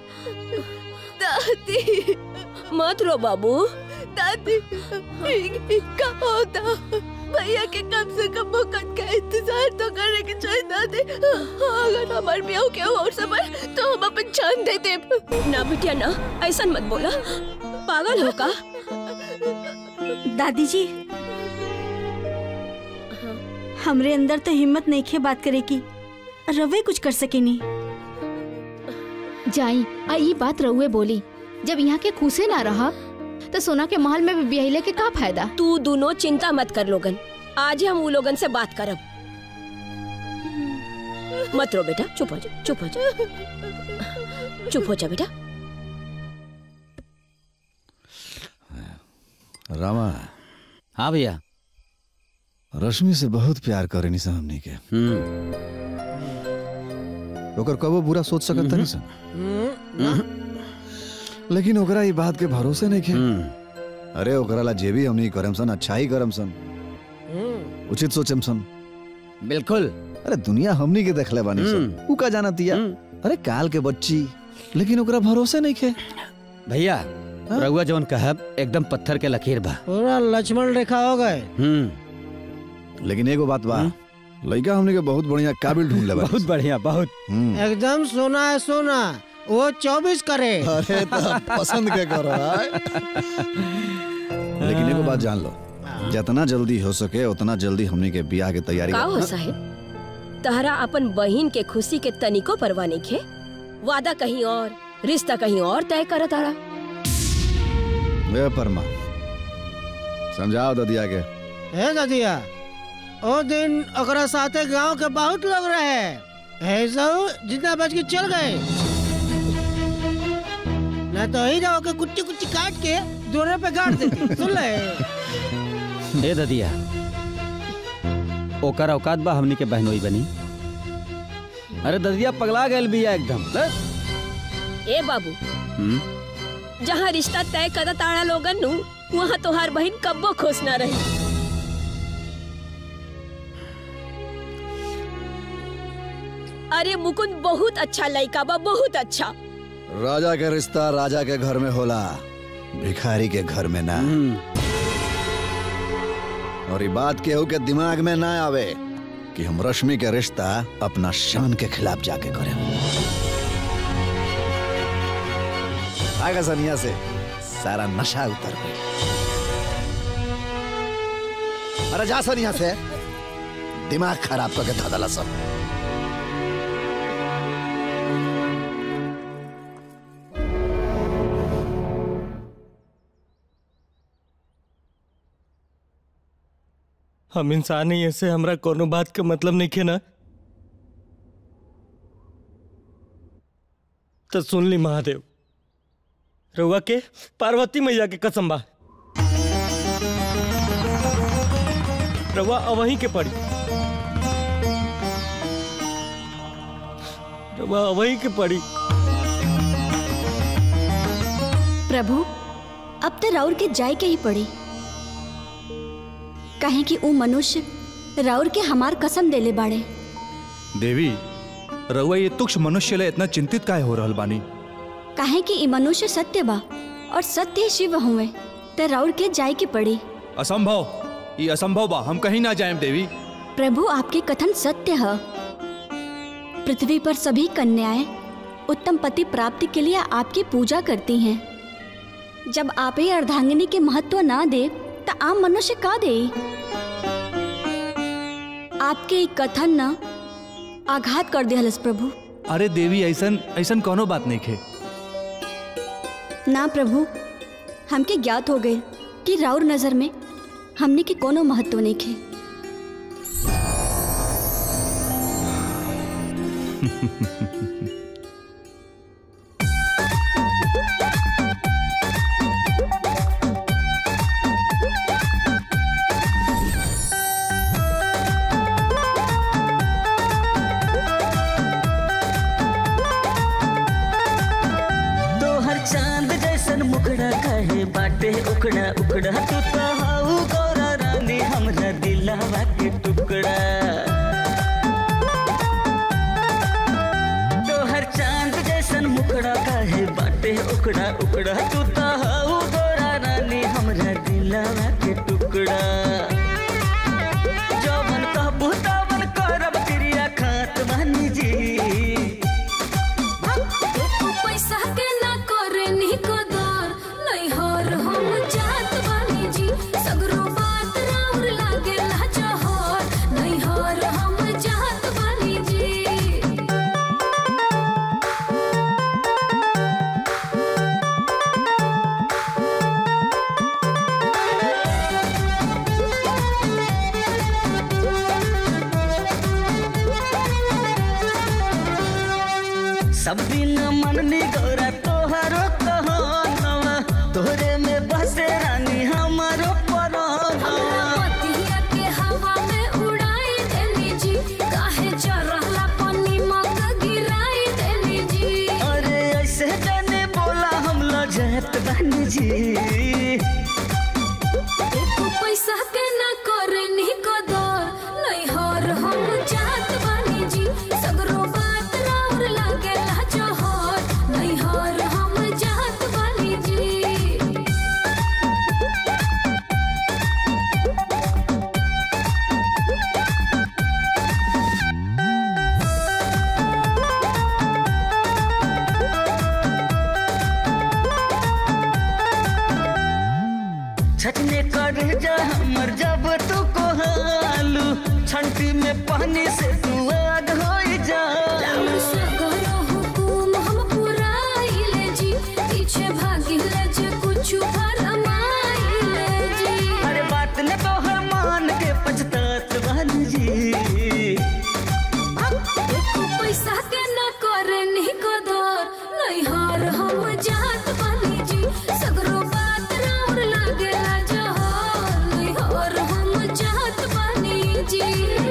दादी मत रो बाबू दादी का होता भैया के कम से कम मुकत का इंतजार तो करने के चाहिए दादी अगर हमारे ब्याह के और समय तो हम अपन जान दे दे ना बिटिया ना ऐसा मत बोला पागल हो का दादी जी हमरे अंदर तो हिम्मत नहीं खे बात करे की रवे कुछ कर सके नहीं जाई आ ई बात रहुए बोली जब यहाँ के खुशे ना रहा तो सोना के महल में भी बिहले के का फायदा तू दोनों चिंता मत कर लोगन आज ही हम वो लोगन से बात करब मत रो बेटा चुप हो जा चुप हो जा चुप हो जा बेटा रामा हाँ भैया रश्मि से बहुत प्यार करे नी हमनी के ओकर कबो बुरा सोच सकत नहीं सन लेकिन ओकरा ई बात के भरोसे नहीं खे अरे ओकरा ला जे भी हमनी करम सन अच्छा ही करम सन उचित सोचम सन बिल्कुल अरे दुनिया हमनी के देखले बानी सन ऊ का जाना तिया अरे काल के बच्ची लेकिन ओकरा भरोसे नहीं खे भैया रउआ जौन कहब एकदम पत्थर के लकीर बा पूरा लक्ष्मण रेखा हो गए हम्म लेकिन एगो बात बा लड़का हमने के बहुत बढ़िया काबिल ढूंढ ले बहुत बढ़िया बहुत एकदम सोना है सोना वो चौबीस करे अरे तो पसंद के करो आय। लेकिन एगो बात जान लो जितना जल्दी हो सके उतना जल्दी हमने के बियाह के तैयारी का हो करो। साहेब तहरा अपन बहिन के खुशी के तनिको परवाह नहीं खे वादा कहीं और रिश्ता कहीं और तय कर तारा वे परमा समझाओ ददिया के हे ददिया ओ दिन ओकरा साथे गांव के बहुत लोग रहे है सब जितना बच के चल गए ना तो ही रहो के कुच्ची कुच्ची काट के दोरे पे गाड़ देती सुन ले ए ददिया ओकर औकात बा हमनी के बहनोई बनी अरे ददिया पगला गैल बिया एकदम ले। ए बाबू हम्म, जहाँ रिश्ता तय कर तारा लोगन नु वहाँ तोहार बहन कब्बो खुश ना रही अरे मुकुंद बहुत अच्छा लड़का बा बहुत अच्छा राजा के रिश्ता राजा के घर में होला भिखारी के घर में ना और ये बात केहू के दिमाग में ना आवे कि हम रश्मि के रिश्ता अपना शान के खिलाफ जाके करें आगा सनिया से सारा नशा उतर गई अरे जा सनिया से दिमाग खराब करके धदला सब हम इंसान ही ऐसे हमरा कोनो बात के मतलब नहीं खे ना तो सुन ली महादेव रउआ के पार्वती मैया के कसम बा रउआ अवहीं के पड़ी रउआ अवहीं के पड़ी प्रभु अब तो राउर के जाय के ही पड़ी कहे कि ऊ मनुष्य राउर के हमार कसम देले बाड़े देवी रउआ ये तुक्ष मनुष्य ले इतना चिंतित काहे हो रहल बानी कहे कि ई मनुष्य सत्य बा और सत्य ही शिव हुए तो राउर के जाय के पड़ी असंभव ये असंभव बा हम कहीं ना जाएं देवी प्रभु आपके कथन सत्य है पृथ्वी पर सभी कन्याएं उत्तम पति प्राप्ति के लिए आपकी पूजा करती हैं जब आप ही अर्धांगिनी के महत्व ना दे तो आम मनुष्य का दे आपके ई कथन न आघात कर दे हलस प्रभु अरे देवी ऐसन ऐसन कोनो बात नहीं खे ना प्रभु हमके ज्ञात हो गए कि राउर नजर में हमने के कोनो महत्व नहीं खे तोहर चांद जैसन मुखड़ा कहे बाटे उखड़ा उखड़ा तू तो हाउ गौरा रानी हमरा दिलावा के टुकड़ा तोहर चांद जैसन मुखड़ा कहे बाटे उखड़ा उखड़ा तू तो हाउ गौरा रानी हमरा दिलावा के टुकड़ा जवन कहबू तवन करब क्रिया खात बानी जी पैसा के ना करे निको दर नहीं हर हम जात बानी जी सगरो बात राउर लागे ला जहर नहीं हर हम जात बानी जी सब दिन मननी गौरा तोहरो कहनवा तोहरे में बसे रानी हमारो परनवा पतिया के हवा में उड़ाई देनी जी काहे चरहला पनी मक गिराई देनी जी अरे ऐसे जाने बोला हम लजत बानी जी एको पैसा के ना करे निको दर नहीं हर हम जात बानी जी सगरो बात राउर लागे ला जहर नहीं हर हम जात बानी जी छचने कर जा हमर जब तू को हालू छंटी में पानी से तू आग हो राम सगरो हुकुम हम पुराइले जी पीछे भागिले जे कुछ फरमाइले जी अरे बात ने तो हर मान के पछतात बन जी एको पैसा के न करे निको दर नहीं हार हम जात बनी जी सगरो बात राउर लागेला जहर नहीं हार हम जात बनी जी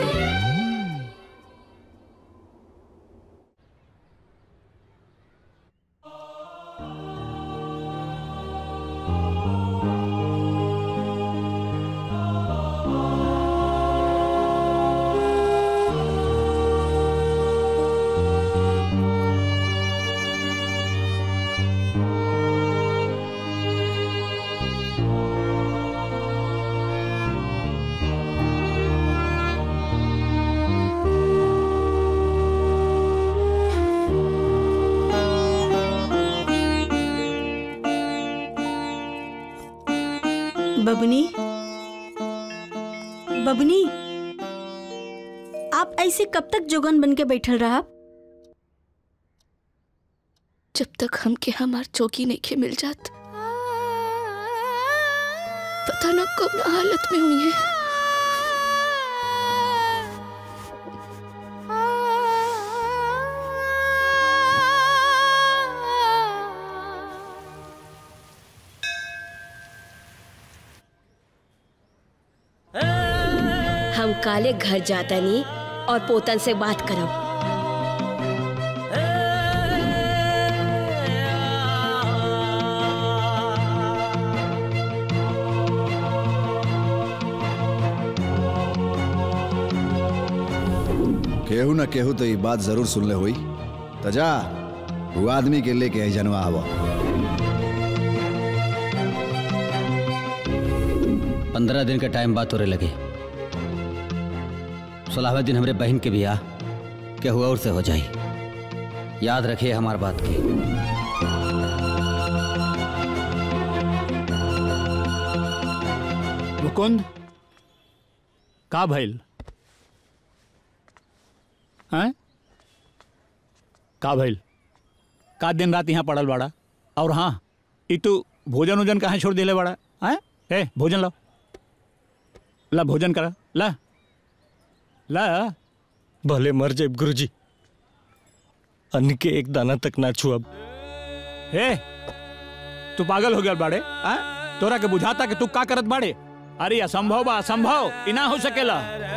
बबनी बबनी आप ऐसे कब तक जोगन बन के बैठल रहा जब तक हमके हमार चौकी नहीं के मिल जात पता न कब न हालत में हुई है हम काले घर जाता नहीं और पोतन से बात करब केहू न केहू तो ये बात जरूर सुन ले हुई तो जा वो आदमी के लेके आई जनवा आवा पंद्रह दिन का टाइम बात होने लगे सोलहवें दिन हमारे बहन के बियाह केहू और से हो जाई याद रखिए हमार बात की मुकुंद का भइल हैं का भइल का दिन रात यहाँ पड़ल बाड़ा और हाँ ई तू भोजन उजन कहाँ छोड़ दिले बाड़ा हैं ए भोजन लो ला भोजन करा ला ला भले मर जाए गुरुजी अन्न के एक दाना तक ना छुअब हे तू पागल हो गया बाड़े आ? तोरा के बुझाता कि तू का करत बाड़े अरे असंभव बा असंभव ई ना हो सकेला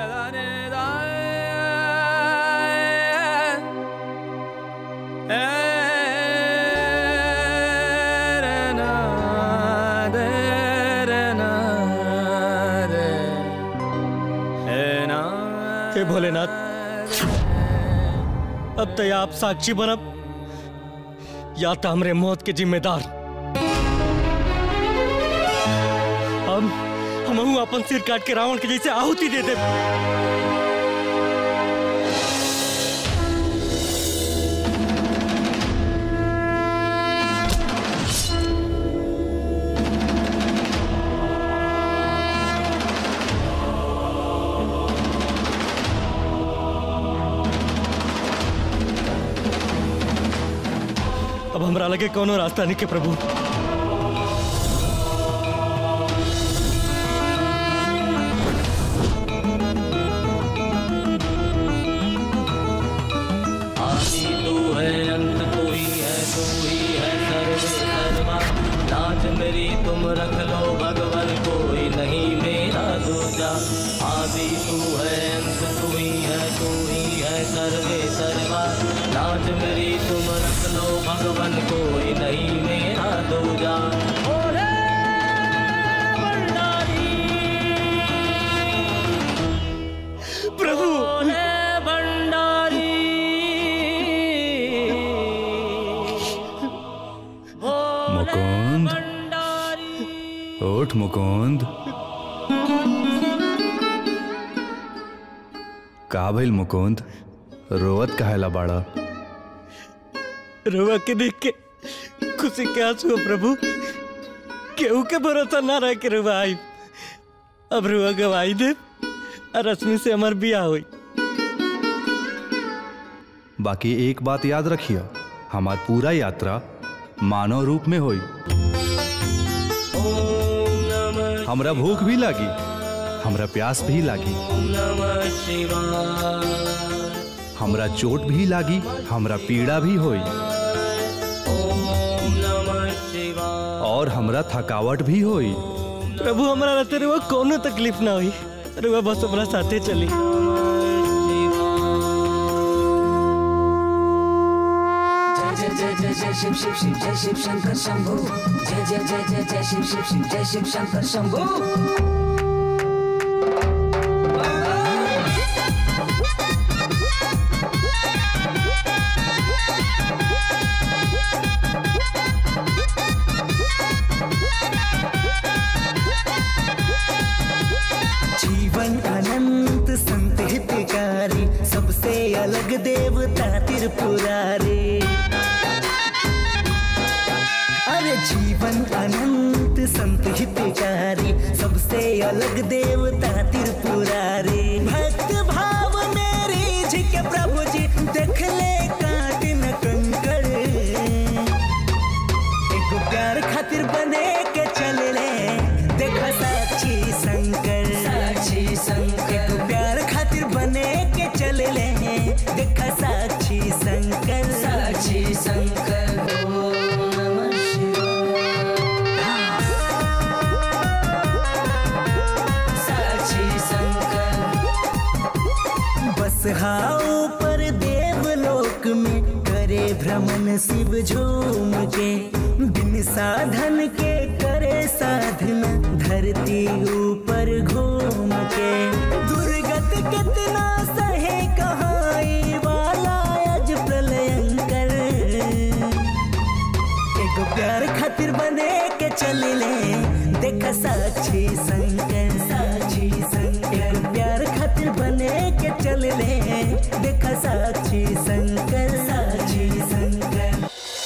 हे भोलेनाथ अब तो आप साक्षी बनब या तो हमरे मौत के जिम्मेदार हम हम अपन सिर काट के रावण के जैसे आहुति दे दे अब हमरा लगे कोनो रास्ता नहीं के प्रभु आदि तू है अंत तू ही है तू ही है सर्व सर्वा लाज मेरी तुम रख लो भगवान कोई नहीं मेरा दूजा आदि तू है अंत तू ही है तू ही है सर्वे सर्वा लाज मेरी तुम रख लो भगवान कोई नहीं मेरा दूजा ओरे प्रभु भंडारी मुकुंद उठ मुकुंद का भइल मुकुंद रोवत कहेला बाड़ा रुआ के देख के खुशी के आंसू हो प्रभु केहू के भरोसा ना रह के रुआ आई अब रुआ गवाई दे और रश्मि से हमार बिया हुई बाकी एक बात याद रखिए हमार पूरा यात्रा मानव रूप में होई हमरा भूख भी लागी हमरा प्यास भी लागी हमरा चोट भी लागी हमरा पीड़ा भी होई और हमरा थकावट भी होई प्रभु हमारा रहते रुआ कोनो तकलीफ ना हुई रुआ बस हमारा साथे चली जय जय जय जय शिव शिव शिव जय शिव शंकर शंभू जय जय जय जय जय शिव शिव शिव जय शिव शंकर शंभू जीवन अनंत संत हितकारी सबसे अलग देवता त्रिपुरारी अरे जीवन अनंत संत हितकारी सबसे अलग देवता त्रिपुरारी भक्त भाव मेरी जी के प्रभु जी देख ले काट न कंकड़ एक प्यार खातिर बने के चल ले देखा साक्षी शंकर साक्षी शंकर। एक प्यार खातिर बने के चल ले देखा साक्षी शंकर साक्षी शंकर ओम नमः शिवाय साक्षी शंकर बस हाउ पर देवलोक में करे भ्रमण शिव झूम के बिन साधन के करे साधना धरती ऊपर घूम के दुर्गत कितना सहे कहाई वाला अज प्रलयंकर एक प्यार खातिर बने के चल ले देखा साक्षी शंकर साक्षी शंकर एक प्यार खातिर बने के चल ले देखा साक्षी शंकर साक्षी शंकर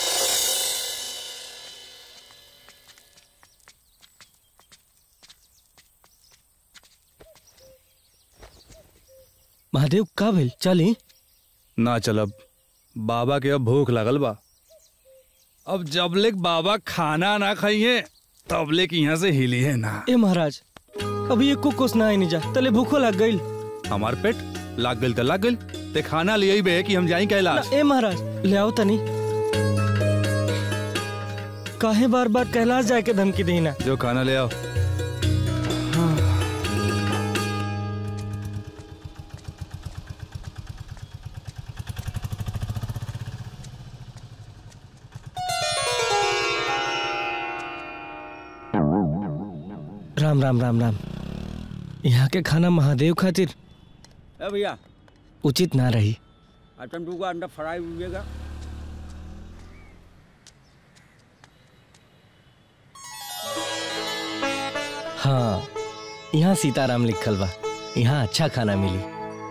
महादेव का भेल चली ना चलब बाबा के अब भूख लगल बा अब जब लेक बाबा खाना ना खाइए तब लेक यहाँ से हिली है ना ए महाराज अभी एको कोस ना आई जा तले भूखो लग गई हमार पेट लाग गल तो लाग गल ते खाना ले बे कि हम जाई कैलाश ए महाराज ले आओ तनी काहे बार बार कैलाश जाए के धमकी देना जो खाना ले आओ राम राम राम राम यहाँ के खाना महादेव खातिर ए भैया उचित ना रही आइटम टू का अंडा फ्राई हुएगा हाँ यहाँ सीताराम लिखल बा यहाँ अच्छा खाना मिली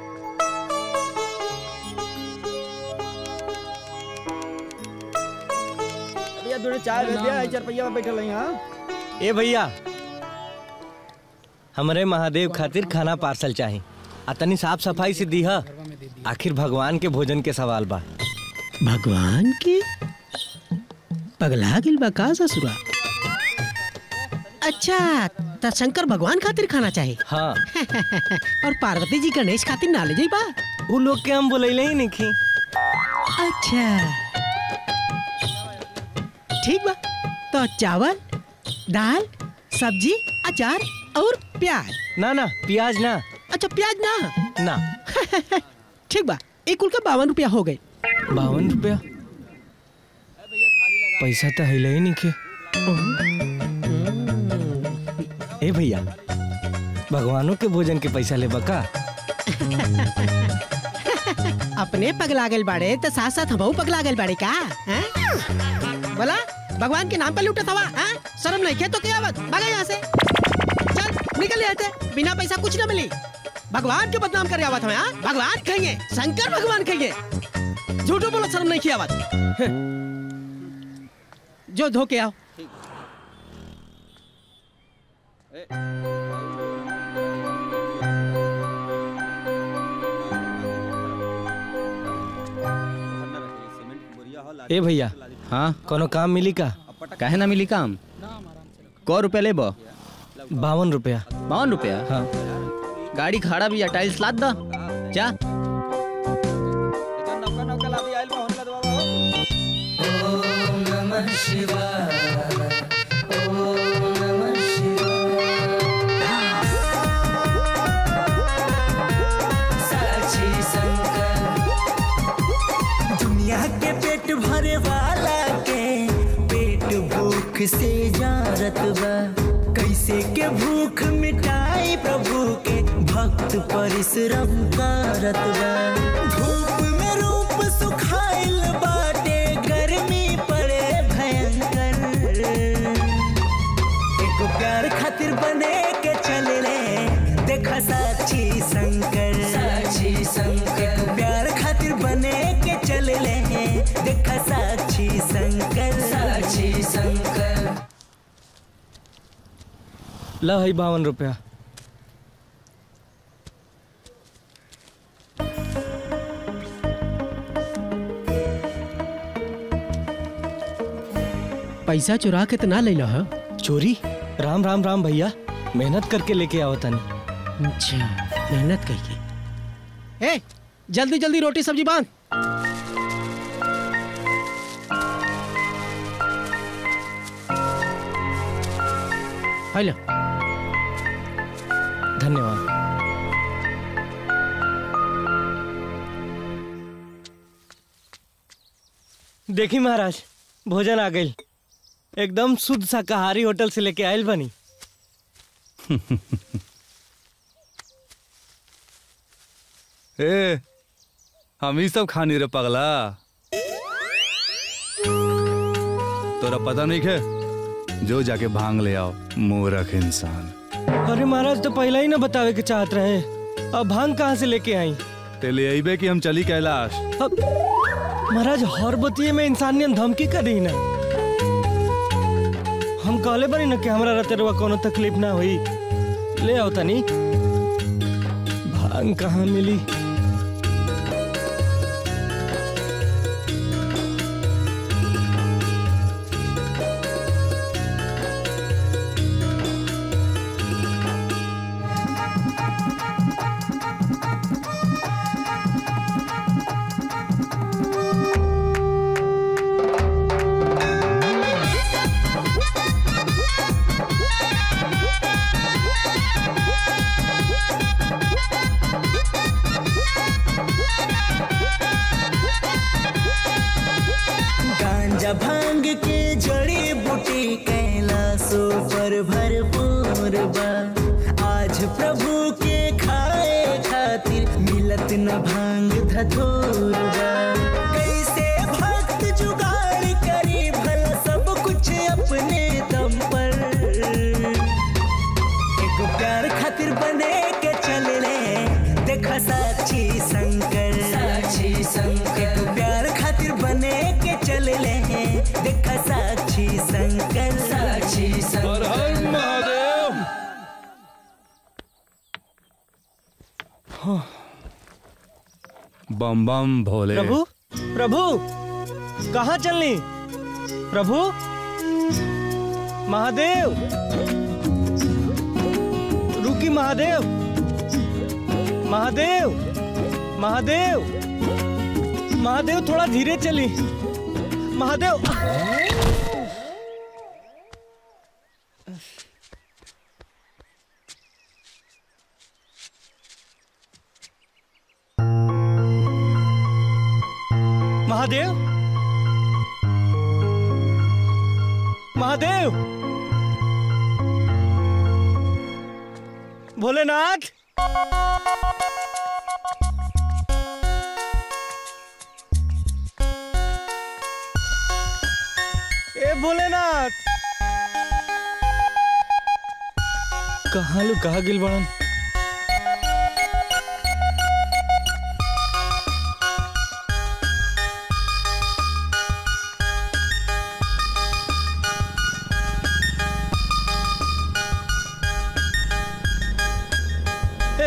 भैया थोड़े चाय दे दिया चार पहिया में बैठल यहाँ ए भैया हमरे महादेव खातिर खाना पार्सल चाही आ तनी साफ सफाई से दीहा आखिर भगवान के भोजन के सवाल बा भगवान की पगला गिल बा का ससुरा अच्छा त शंकर भगवान खातिर खाना चाहे हाँ और पार्वती जी गणेश खातिर ना ले जाई बा वो लोग के हम बोलैले ही नहीं अच्छा ठीक बा तो चावल दाल सब्जी अचार और प्याज ना ना प्याज ना अच्छा प्याज ना ना ठीक बा एक कुल का बावन रुपया हो गए बावन रुपया पैसा तो है ही नहीं के ए भैया भगवानों के भोजन के पैसा ले बका अपने पगला गल बाड़े तो साथ साथ हमहू पगला गल बाड़े का हैं? बोला भगवान के नाम पे लूटत हवा हैं? शर्म नहीं है तो क्या बात भागा यहाँ से चल निकल यहाँ से बिना पैसा कुछ ना मिली भगवान के बदनाम करे आवत हमें हाँ? भगवान कहेंगे शंकर भगवान कहेंगे झूठो बोलो शर्म नहीं किया बात जो धो के आओ ए भैया हाँ कोनो काम मिली का काहे ना मिली काम क रुपया लेब बावन रुपया बावन रुपया हाँ गाड़ी खड़ा भी टाइल्स लाद दा जा ओम नमः शिवाय ओम नमः शिवाय साक्षी संकल्प दुनिया के पेट भरे वाला के पेट भूख से जारत बा कैसे के भूख मिटाई प्रभु के भक्त परिश्रम करत बा धूप में रूप सुखाइल बाटे गर्मी पड़े भयंकर एको प्यार खातिर बने के चले रे देखा साक्षी शंकर साक्षी शंकर एको प्यार खातिर बने के चले ले देखा साक्षी शंकर साक्षी शंकर ला है बावन रुपया पैसा चुरा के तो ना ले लो चोरी राम राम राम भैया मेहनत करके लेके आओ तनी अच्छा मेहनत करके ए जल्दी जल्दी रोटी सब्जी बांध हेलो धन्यवाद देखी महाराज भोजन आ गई एकदम शुद्ध शाकाहारी होटल से लेके आयल बनी ए हम ही सब खानी रे पगला तोरा पता नहीं है जो जाके भांग ले आओ मूर्ख इंसान अरे महाराज तो पहले ही ना बतावे के चाहत रहे अब भांग कहाँ से लेके आई ते ले अबे कि हम चली कैलाश अब महाराज हर बतिये में इंसानियत धमकी कर दी ना हम कहले बनी ना कि हमरा रतरवा कोनो तकलीफ ना हुई ले आओ तनी भांग कहाँ मिली गांजा भांग के जड़ी बूटी कैलाशो पर भरपूर बा आज प्रभु के खाए खातिर मिलत न भांग धतूर बा कैसे भक्त जुगाड़ करी भला सब कुछ अपने दम पर एक प्यार खातिर बने के चल ले देखा साक्षी शंकर साक्षी शंकर एक प्यार खातिर बने के चल ले देखा साक्षी शंकर साक्षी शंकर महादेव बम बम भोले प्रभु प्रभु कहाँ चलनी प्रभु महादेव रुकी महादेव महादेव महादेव महादेव थोड़ा धीरे चली महादेव महादेव महादेव भोलेनाथ ए भोलेनाथ कहाँ लो कहाँ गिल बड़न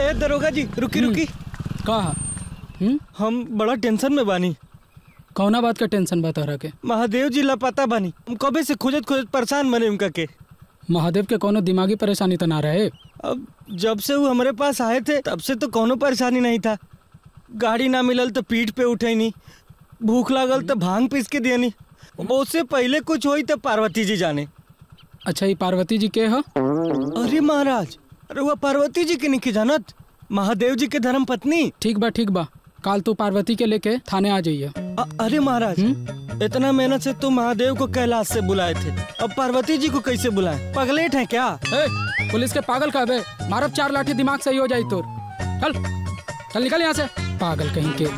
ए दरोगा जी रुकी रुकी कहा हम बड़ा टेंशन में बानी कौना बात का टेंशन बता रहा के महादेव जी लापता बानी हम कबे से खोजत खोजत परेशान बने उनका के महादेव के कोनो दिमागी परेशानी तो ना रहे अब जब से वो हमारे पास आए थे तब से तो कोनो परेशानी नहीं था गाड़ी ना मिलल तो पीठ पे उठे नहीं भूख लागल तो भांग पीस के दिया नहीं उससे पहले कुछ हुई तो पार्वती जी जाने अच्छा ये पार्वती जी के हो अरे महाराज अरे वह पार्वती जी के नहीं जानत महादेव जी के धर्म पत्नी ठीक बा ठीक बा काल तू पार्वती के लेके थाने आ जाइए अ- अरे महाराज इतना मेहनत से तुम महादेव को कैलाश से बुलाए थे अब पार्वती जी को कैसे बुलाए पगलेट है क्या ए, पुलिस के पागल का बे मारब चार लाठी दिमाग सही हो जाई तोर चल चल निकल यहाँ से पागल कहीं के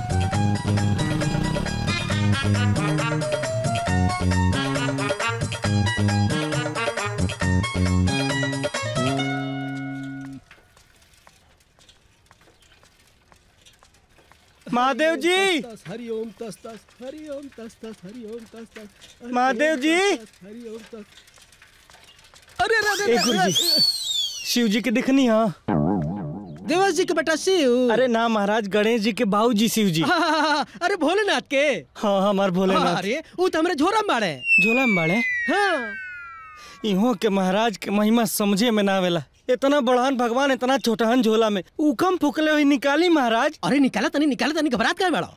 महादेव जी हरि ओम तस तस हरि ओम तस तस हरि ओम तस तस महादेव जी हरि ओम तस अरे अरे ए गुरु जी शिव जी के दिखनी हाँ देवास जी के बेटा शिव अरे ना महाराज गणेश जी के बाबू जी शिव जी हाँ, हाँ, हाँ, अरे भोलेनाथ के हाँ हमार भोलेनाथ अरे वो तो हमारे झोरा में बाड़े झोला में बाड़े हाँ इहो के महाराज के महिमा समझे में ना आवेला इतना बड़हन भगवान इतना छोटहन झोला में उकम फुकले हुई निकाली महाराज अरे निकाला तनी निकाला तनी घबरात काय बेड़ा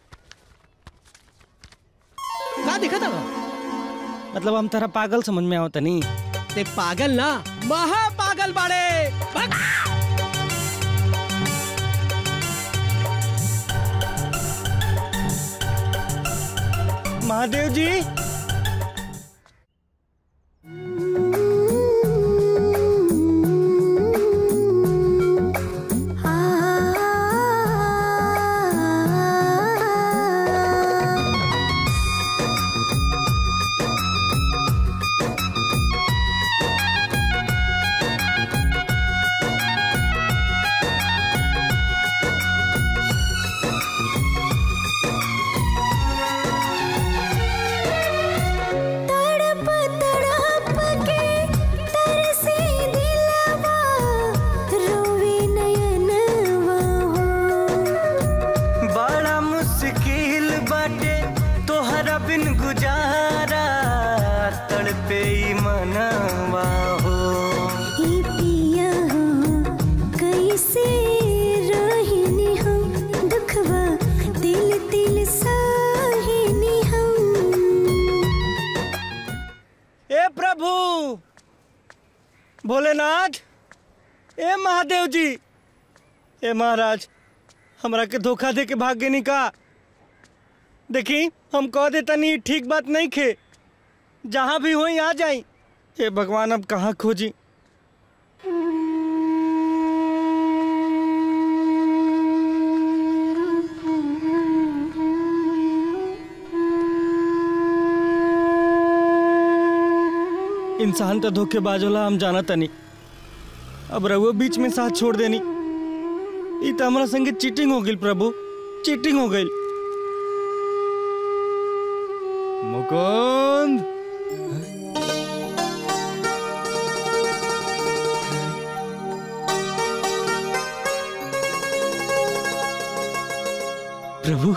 का दिखा था मतलब हम तेरा पागल समझ में आओ तनी ते पागल ना महा पागल बाड़े भाग। महादेव जी तड़प तड़प के तरसे दिलवा रोवे नयनवा बड़ा मुश्किल बाटे तोहरा बिन गुजारा तड़पे ई मनवा हो ई पिया हो कैसे रहिनी हम दुखवा दिल दिल साहिनी हम ए प्रभु भोलेनाथ ए महादेव जी ए महाराज हमरा के धोखा दे के भाग गए का देखी हम कह देता नहीं ठीक बात नहीं खे जहाँ भी हो आ जाई हे भगवान अब कहाँ खोजी इंसान तो धोखेबाज होला हम जाना तनी अब रघुओ बीच में साथ छोड़ देनी ई तो हमारा संगे चीटिंग हो गई प्रभु चीटिंग हो गई मुकुंद प्रभु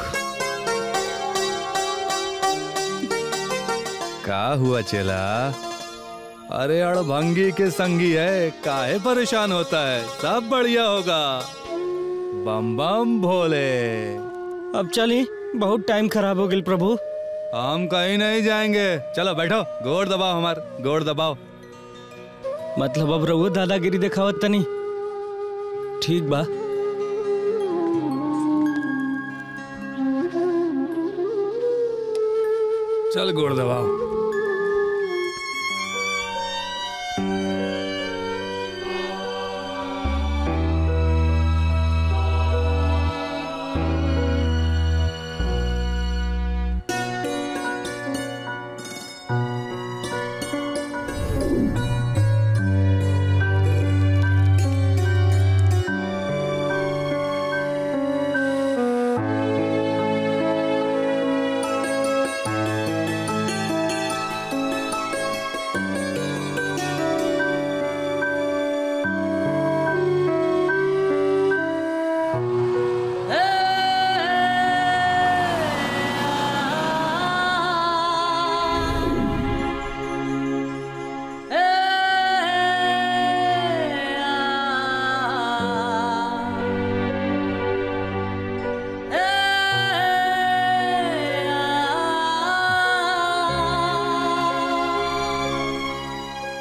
का हुआ चेला अरे अड़भंगी के संगी है काहे परेशान होता है सब बढ़िया होगा बम बम भोले अब चली बहुत टाइम खराब हो गई प्रभु हम कहीं नहीं जाएंगे चलो बैठो गोड़ दबाओ हमार गोड़ दबाओ मतलब अब रघु दादागिरी दिखावत तनी ठीक बा चल गोड़ दबाओ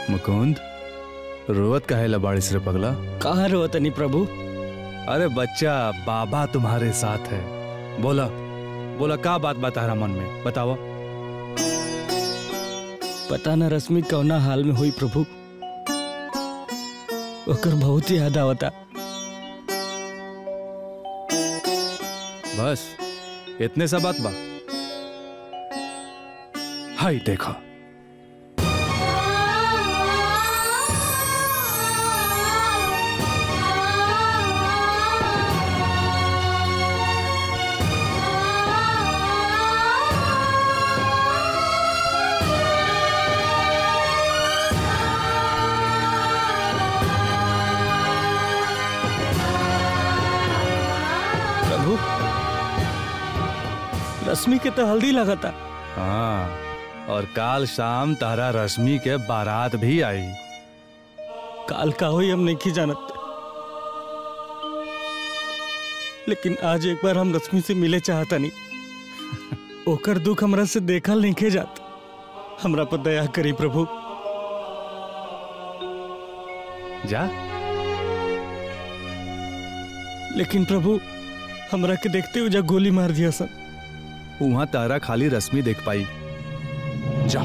मुकुंद रोवत काहे ला बारिश रे पगला कहाँ रोवत नहीं प्रभु अरे बच्चा बाबा तुम्हारे साथ है बोला बोला का बात बता रहा मन में बताओ पता न रश्मि कौना हाल में हुई प्रभु ओकर बहुत याद आवता बस इतने सा बात बा हाय देखो प्रभु रश्मि के तो हल्दी लगाता हाँ और काल शाम तारा रश्मि के बारात भी आई काल का हुई हम नहीं जानत लेकिन आज एक बार हम रश्मि से मिले चाहता नहीं ओकर दुख हमरा से देखल नहीं खे जात हमरा पर दया करी प्रभु जा लेकिन प्रभु हमरा के देखते हुए जा गोली मार दिया सन वहां तारा खाली रश्मि देख पाई जा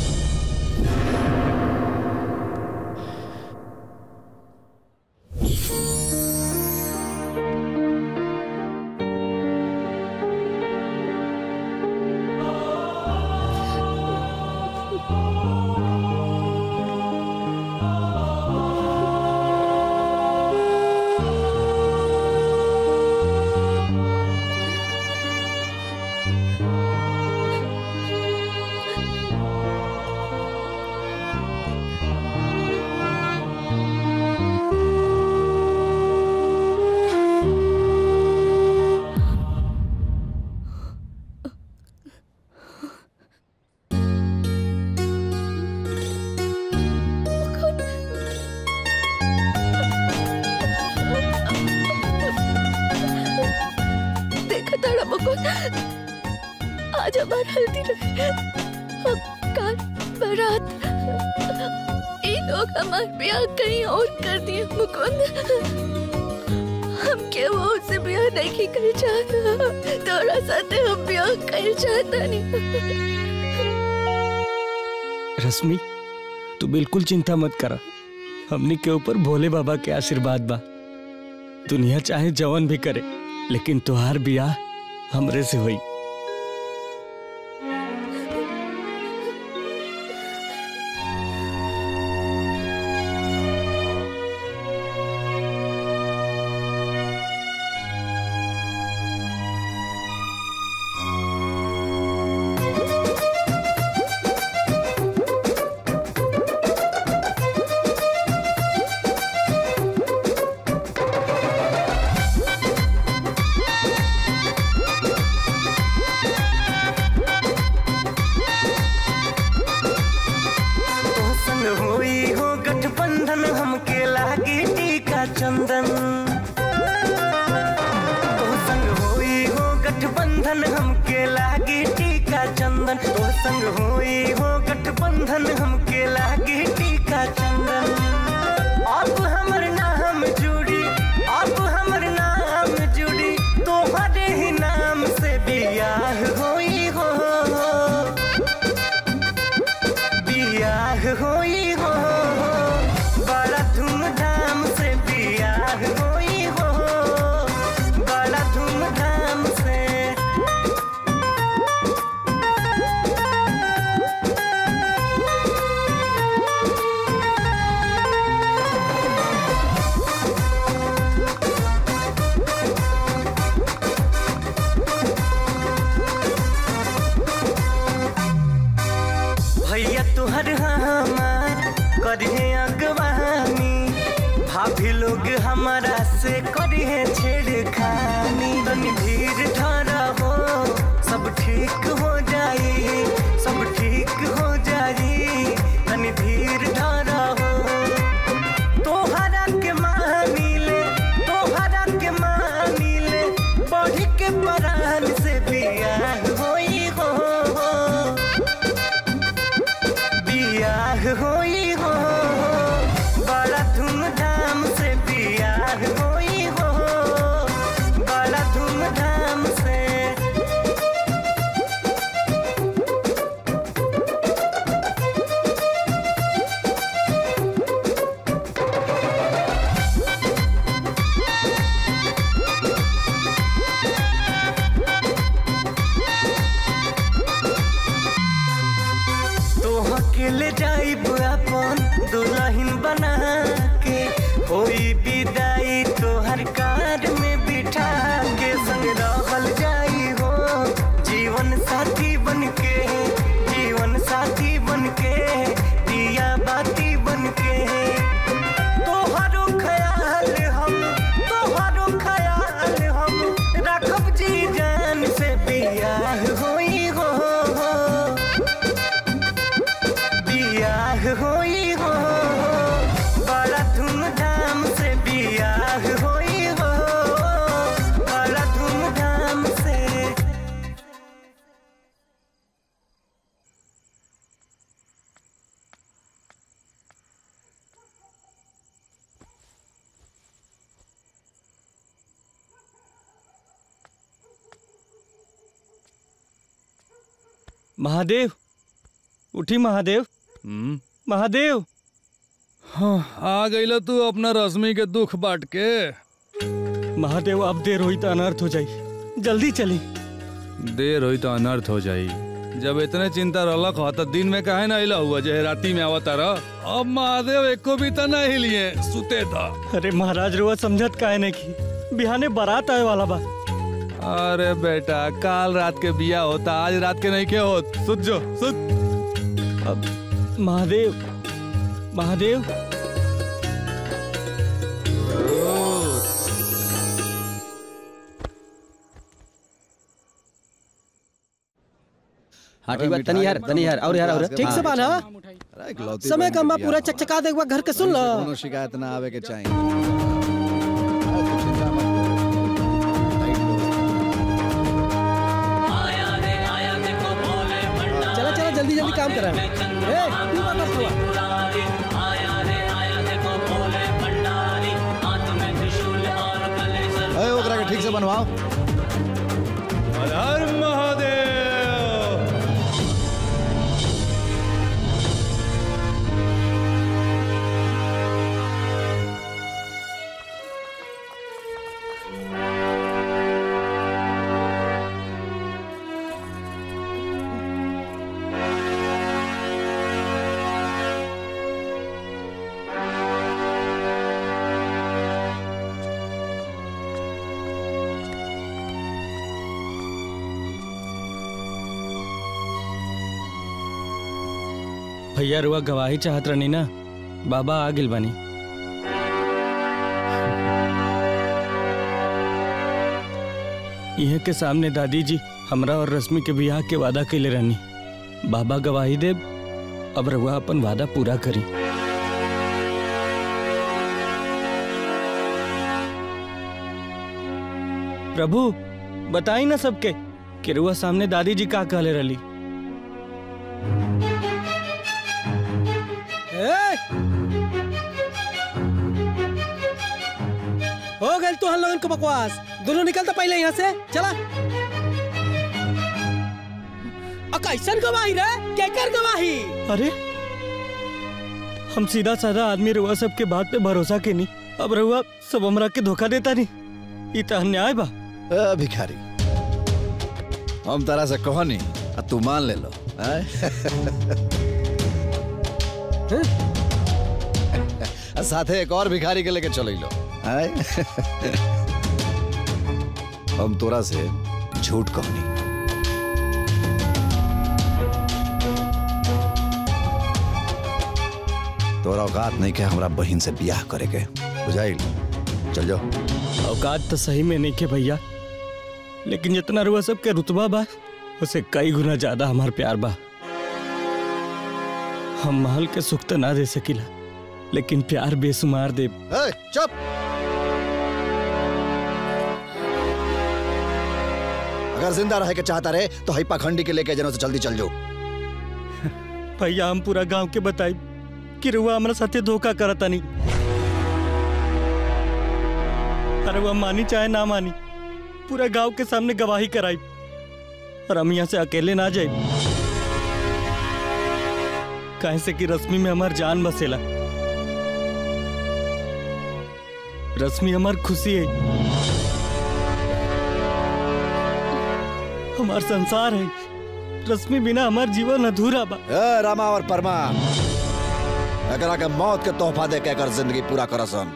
देखा तारा मुकुंद आज हमार हल्दी रहे और काल बारात ये लोग हमार ब्याह कहीं और कर दिए मुकुंद हम क्या वो उससे ब्याह नहीं कर चाहता तोरा साथे हम ब्याह कर चाहता नहीं रश्मि तू बिल्कुल चिंता मत करा हमनी के ऊपर भोले बाबा के आशीर्वाद बा दुनिया चाहे जवन भी करे लेकिन तुहार बियाह हमरे से हुई तो संग होई हो गठबंधन हमके लागी टीका चंदन तो संग होई हो गठबंधन हमके लागी टीका चंदन तो संग होई हो गठबंधन हमके लागी टीका चंदन अब हमर नाम जुड़ी अब हमर नाम जुड़ी तोहरे ही नाम से बियाह होई हो बियाह होई हो बड़ा धूमधाम से बियाह होई हो बड़ा धूमधाम से भैया तुहर हमार करिए अगवानी भाभी लोग हमारा से करिए छेड़खानी तनी धीर धरा हो सब ठीक हो जाई सब ठीक हो जाई तनी धीर धरा हो तोहरा के मानी ले तोहरा के मानी ले बढ़ के परान से बियाह होई हो बियाह होई हो होई हो बड़ा धूमधाम से बियाह होई हो बड़ा धूमधाम से महादेव उठी महादेव महादेव हाँ आ गईला तू अपना रश्मि के दुख बांट के महादेव अब देर हुई तो अनर्थ हो जाई जल्दी चली देर हुई तो अनर्थ हो जाई जब इतने चिंता रहलक हो तो दिन में काहे ना हिला हुआ जे राती में आवता रह अब महादेव एको भी तो नहीं लिए सुते था अरे महाराज रुआ समझत काहे नहीं की बिहाने बारात आए वाला बा अरे बेटा काल रात के बिया होता आज रात के नहीं के होत सुत जो सुत अब महादेव महादेव हाँ ठीक बा तनी यार तनी यार और यार और ठीक से बाना समय कम बा पूरा चकचका दे एक बार घर के सुन लो कोनो शिकायत ना आवे के चाहिए चला चला जल्दी जल्दी काम करा ए तू बात मत हुआ अरे ओकरा के ठीक से बनवाओ हर महादेव भैया रुआ गवाही चाहत रहनी ना बाबा आ गिल बानी इहे के सामने दादी जी हमरा और रश्मि के बियाह के वादा कैले रहनी बाबा गवाही दे अब रुआ अपन वादा पूरा करी प्रभु बताई ना सबके कि रुआ सामने दादी जी का कहले रही ए! हो गई तू हम लोगन को बकवास दोनों निकल तो पहले यहाँ से चला अ कैसन गवाही रे केकर गवाही अरे हम सीधा साधा आदमी रुआ सबके बात पे भरोसा के नहीं अब रुआ सब हमरा के धोखा देता नहीं ये तो अन्याय बा ए, भिखारी हम तरह से कहनी आ तू मान ले लो आय? आ साथे एक और भिखारी के लेके चल लो आय? हम तोरा से झूठ कहनी तोरा औकात नहीं के हमरा बहन से बियाह करे के बुझाइल चल जाओ औकात तो सही में नहीं के भैया लेकिन जितना रुआ सबके रुतबा बा उसे कई गुना ज्यादा हमार प्यार बा हम महल के सुख तो ना दे सकिला लेकिन प्यार बेसुमार दे ए, चुप अगर जिंदा रहे के चाहता रहे तो हई पाखंडी के लेके जनों से जल्दी चल जाओ भैया हम पूरा गांव के बताई कि रुआ हमारा साथे धोखा करता नहीं अरे वह मानी चाहे ना मानी पूरा गांव के सामने गवाही कराई और हम यहाँ से अकेले ना जाए काहे से कि रश्मि में हमार जान बसेला रश्मि हमार खुशी है हमार संसार है रश्मि बिना हमार जीवन अधूरा बा ए, रामा और परमा एकरा के मौत के तोहफा दे के एकर जिंदगी पूरा करसन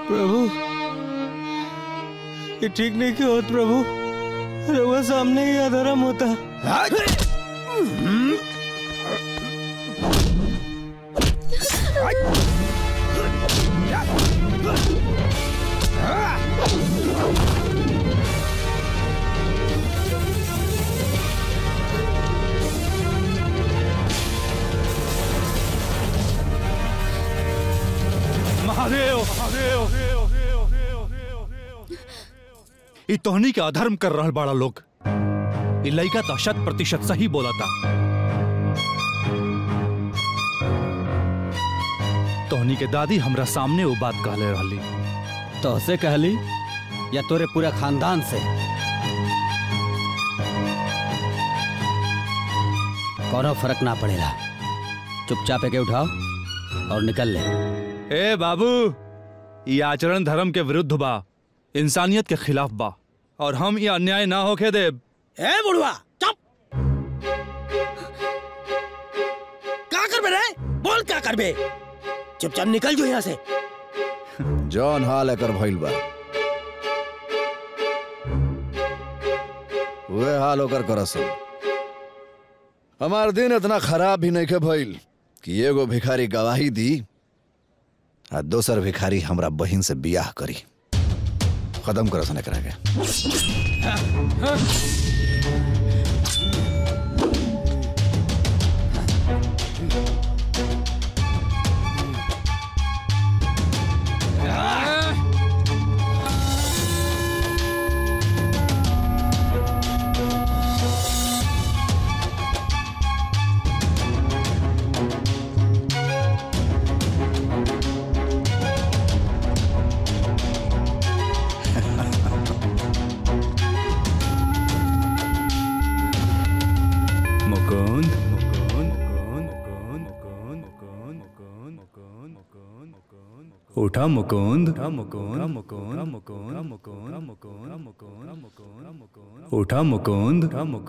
प्रभु ये ठीक नहीं क्यों होत प्रभु रउआ सामने ही अधर्म होता महादेव महादेव ई तोहनी के अधर्म कर रहल बाड़ा लोग ई लइका तो शत प्रतिशत सही बोला था तोहनी के दादी हमरा सामने वो बात कहले रहली तोहसे कहली या तोरे पूरा खानदान से कोनो फर्क ना पड़ेगा चुपचाप के उठाओ और निकल ले ए बाबू ये आचरण धर्म के विरुद्ध बा इंसानियत के खिलाफ बा और हम ये अन्याय ना होके दे ए बुढ़वा चुप क्या करबे रे बोल क्या करबे चुपचाप निकल जो यहाँ से जौन हाल एकर भइल बा वे हाल ओकर करसन हमार दिन इतना खराब भी नहीं के भइल कि एगो भिखारी गवाही दी आ दोसर भिखारी हमरा बहिन से बियाह करी खत्म करसन एकरा के मुकुंद उठा मुकुंद उठा मुकुंद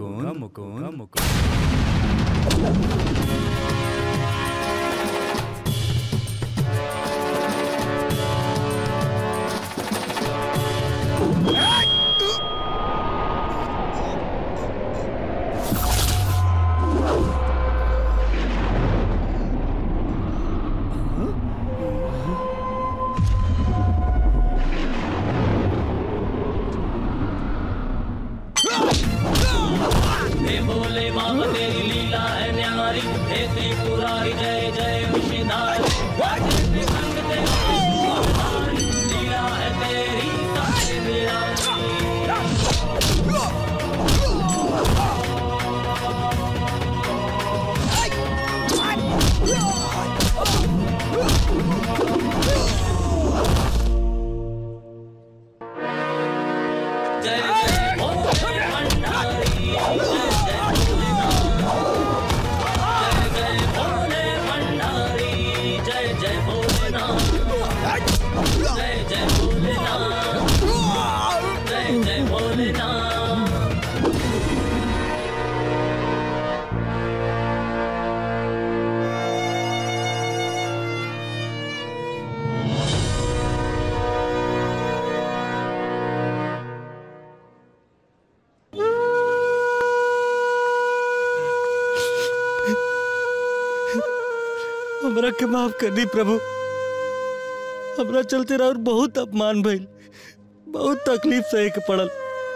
हे भोले बाबा तेरी लीला है न्यारी हे त्रिपुरारी जय जय विषधारी तेरे संग तेरी लीला है तेरी सारे जय जय भोले भंडारी जय जय भोले भंडारी जय जय भोलेनाथ जय जय भोलेनाथ जय जय भोलेनाथ हमरा के माफ कर दी प्रभु हमरा चलते रह बहुत अपमान भइल बहुत तकलीफ सहे के पड़ल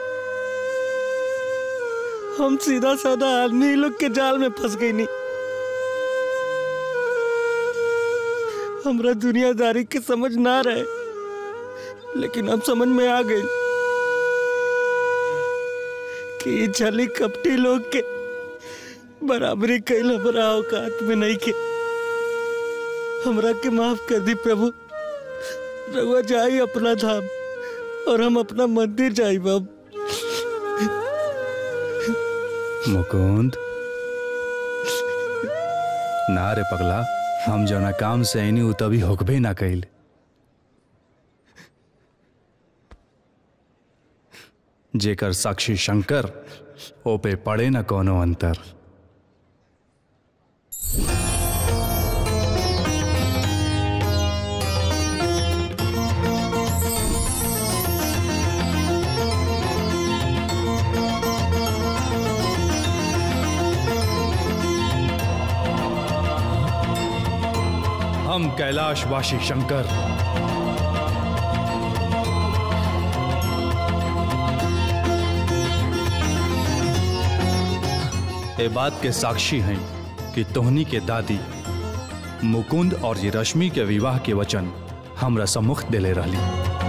हम सीधा साधा आदमी ही लोग के जाल में फंस गई नहीं हमरा दुनियादारी के समझ ना रहे लेकिन अब समझ में आ गई कि ई छली कपटी लोग के बराबरी कैल हमरा औकात में नहीं के हमरा के माफ कर दी प्रभु रघुआ जाई अपना धाम और हम अपना मंदिर जाई बाब मुकुंद ना रे पगला हम जौना काम से आईनी उ तभी होकबे ना कैल जेकर साक्षी शंकर ओ पे पड़े ना कोनो अंतर हम कैलाशवासी शंकर ए बात के साक्षी हैं कि तोहनी के दादी मुकुंद और ये रश्मि के विवाह के वचन हमरा सम्मुख दिले रहली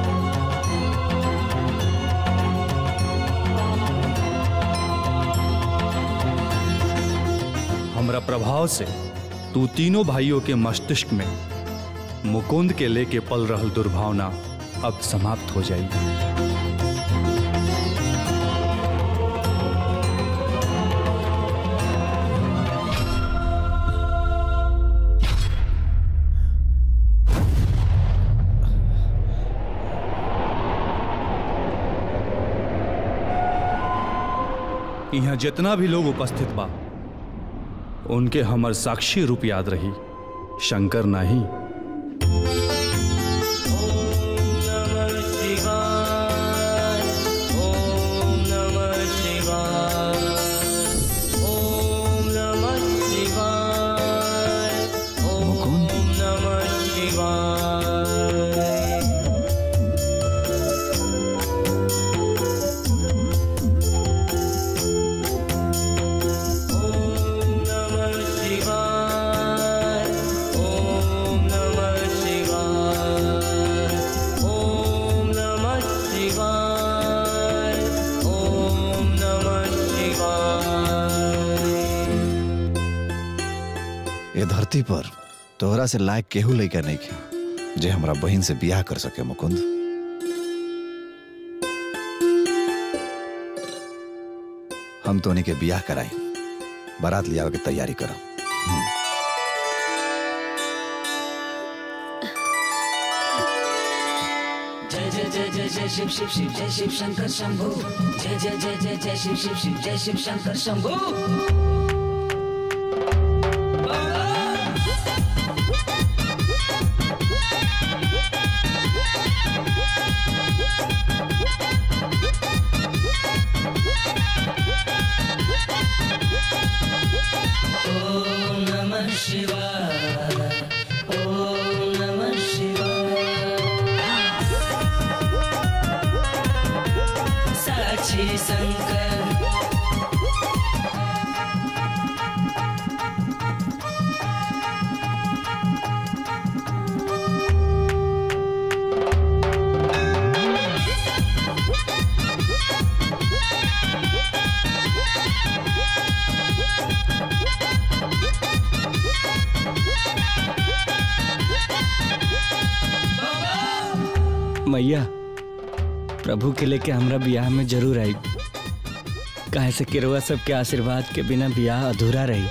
हमरा प्रभाव से तू तीनों भाइयों के मस्तिष्क में मुकुंद के लेके पल रहल दुर्भावना अब समाप्त हो जाएगी यहाँ जितना भी लोग उपस्थित बा उनके हमर साक्षी रूप याद रही शंकर नहीं ये धरती पर तोहरा से लायक केहू लइका नहीं खे जे हमरा बहन से बियाह कर सके मुकुंद हम तोनी के बियाह कराई बारात लियावे के तैयारी करब जय जय जय जय जय शिव शिव शिव जय शिव शंकर शंभु जय जय जय जय जय शिव शिव शिव जय शिव शंकर शंभु ओम नमः शिवाय ओम नमः शिवाय साक्षी शंकर मैया प्रभु के लेके हमरा बियाह में जरूर आई काहे से किरवा सबके आशीर्वाद के बिना बियाह अधूरा रही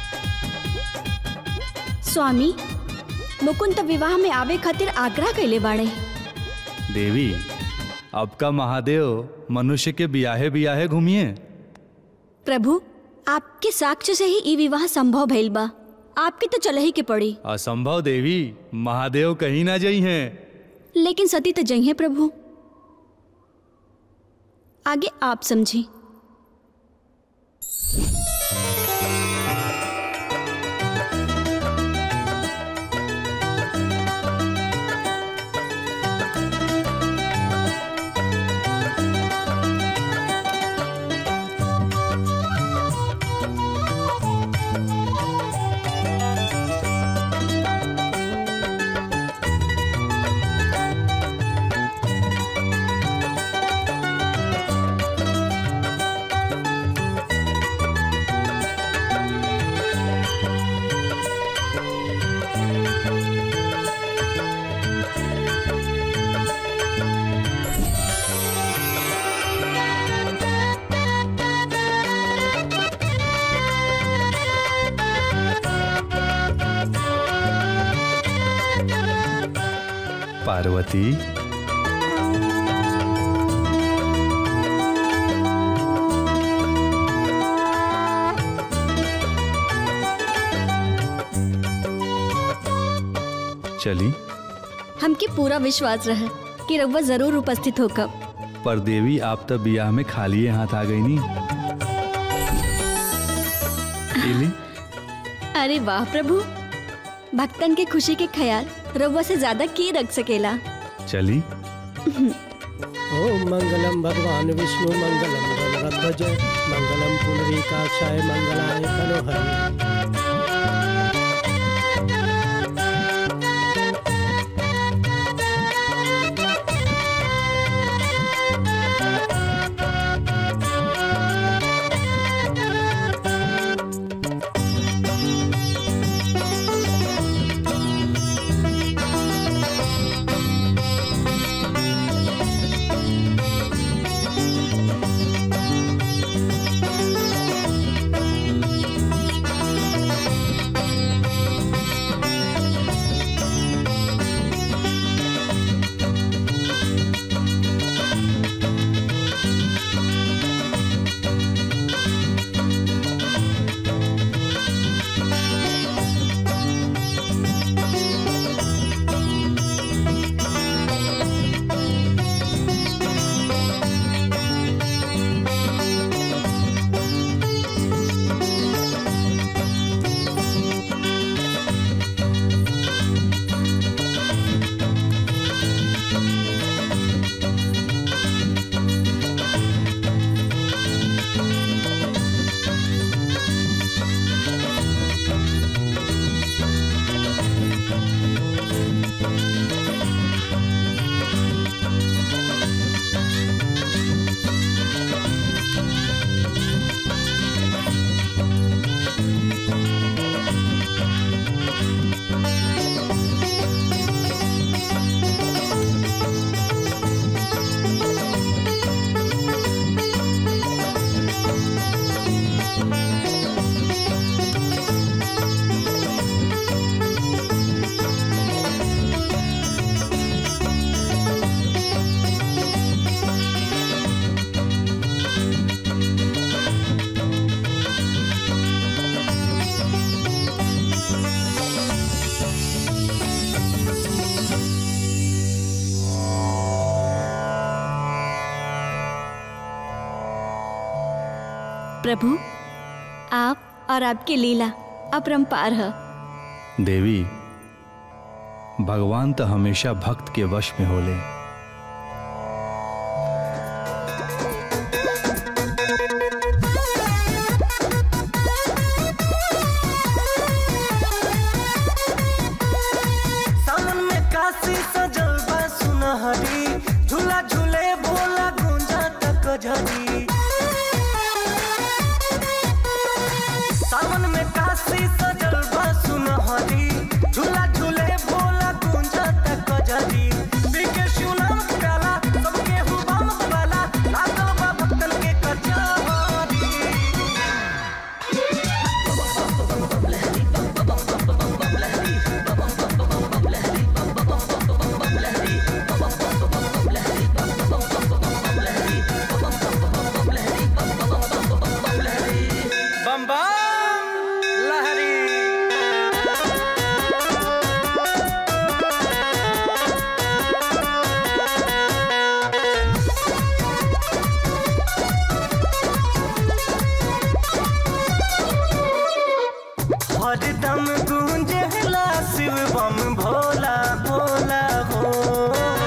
स्वामी मुकुंद तो विवाह में आवे खातिर आग्रह कैले बाड़े देवी अब का महादेव मनुष्य के बियाहे बियाहे घूमिए प्रभु आपके साक्ष्य से ही ई विवाह संभव भइल बा आपके तो चले ही के पड़ी असंभव देवी महादेव कहीं ना जई हैं लेकिन सती तो जई है प्रभु आगे आप समझी पार्वती चली हमके पूरा विश्वास रहे कि रउआ जरूर उपस्थित होकर पर देवी आप तो बियाह में खाली हाथ आ गई नी इली अरे वाह प्रभु भक्तन के खुशी के ख्याल रउआ से ज्यादा की रख सकेला चली ओम मंगलम भगवान विष्णु मंगलम गणध्वज मंगलम पुनरीकाक्षाय मंगलाय मनोहरि प्रभु आप और आपकी लीला अपरंपार है देवी भगवान तो हमेशा भक्त के वश में होले सावन में काशी सजल बा सुनहरी झूला झूले भोला गुंजा तक झरी सावन में काशी सजल बा सुनहरी झूला झूले भोला गुंजा तक झरी पीके शिवनाम प्याला सबके हुबम वाला लागल बा भक्तन के कचहरी बम बम लहरी हरदम गूंजला शिव बम भोला भोला हो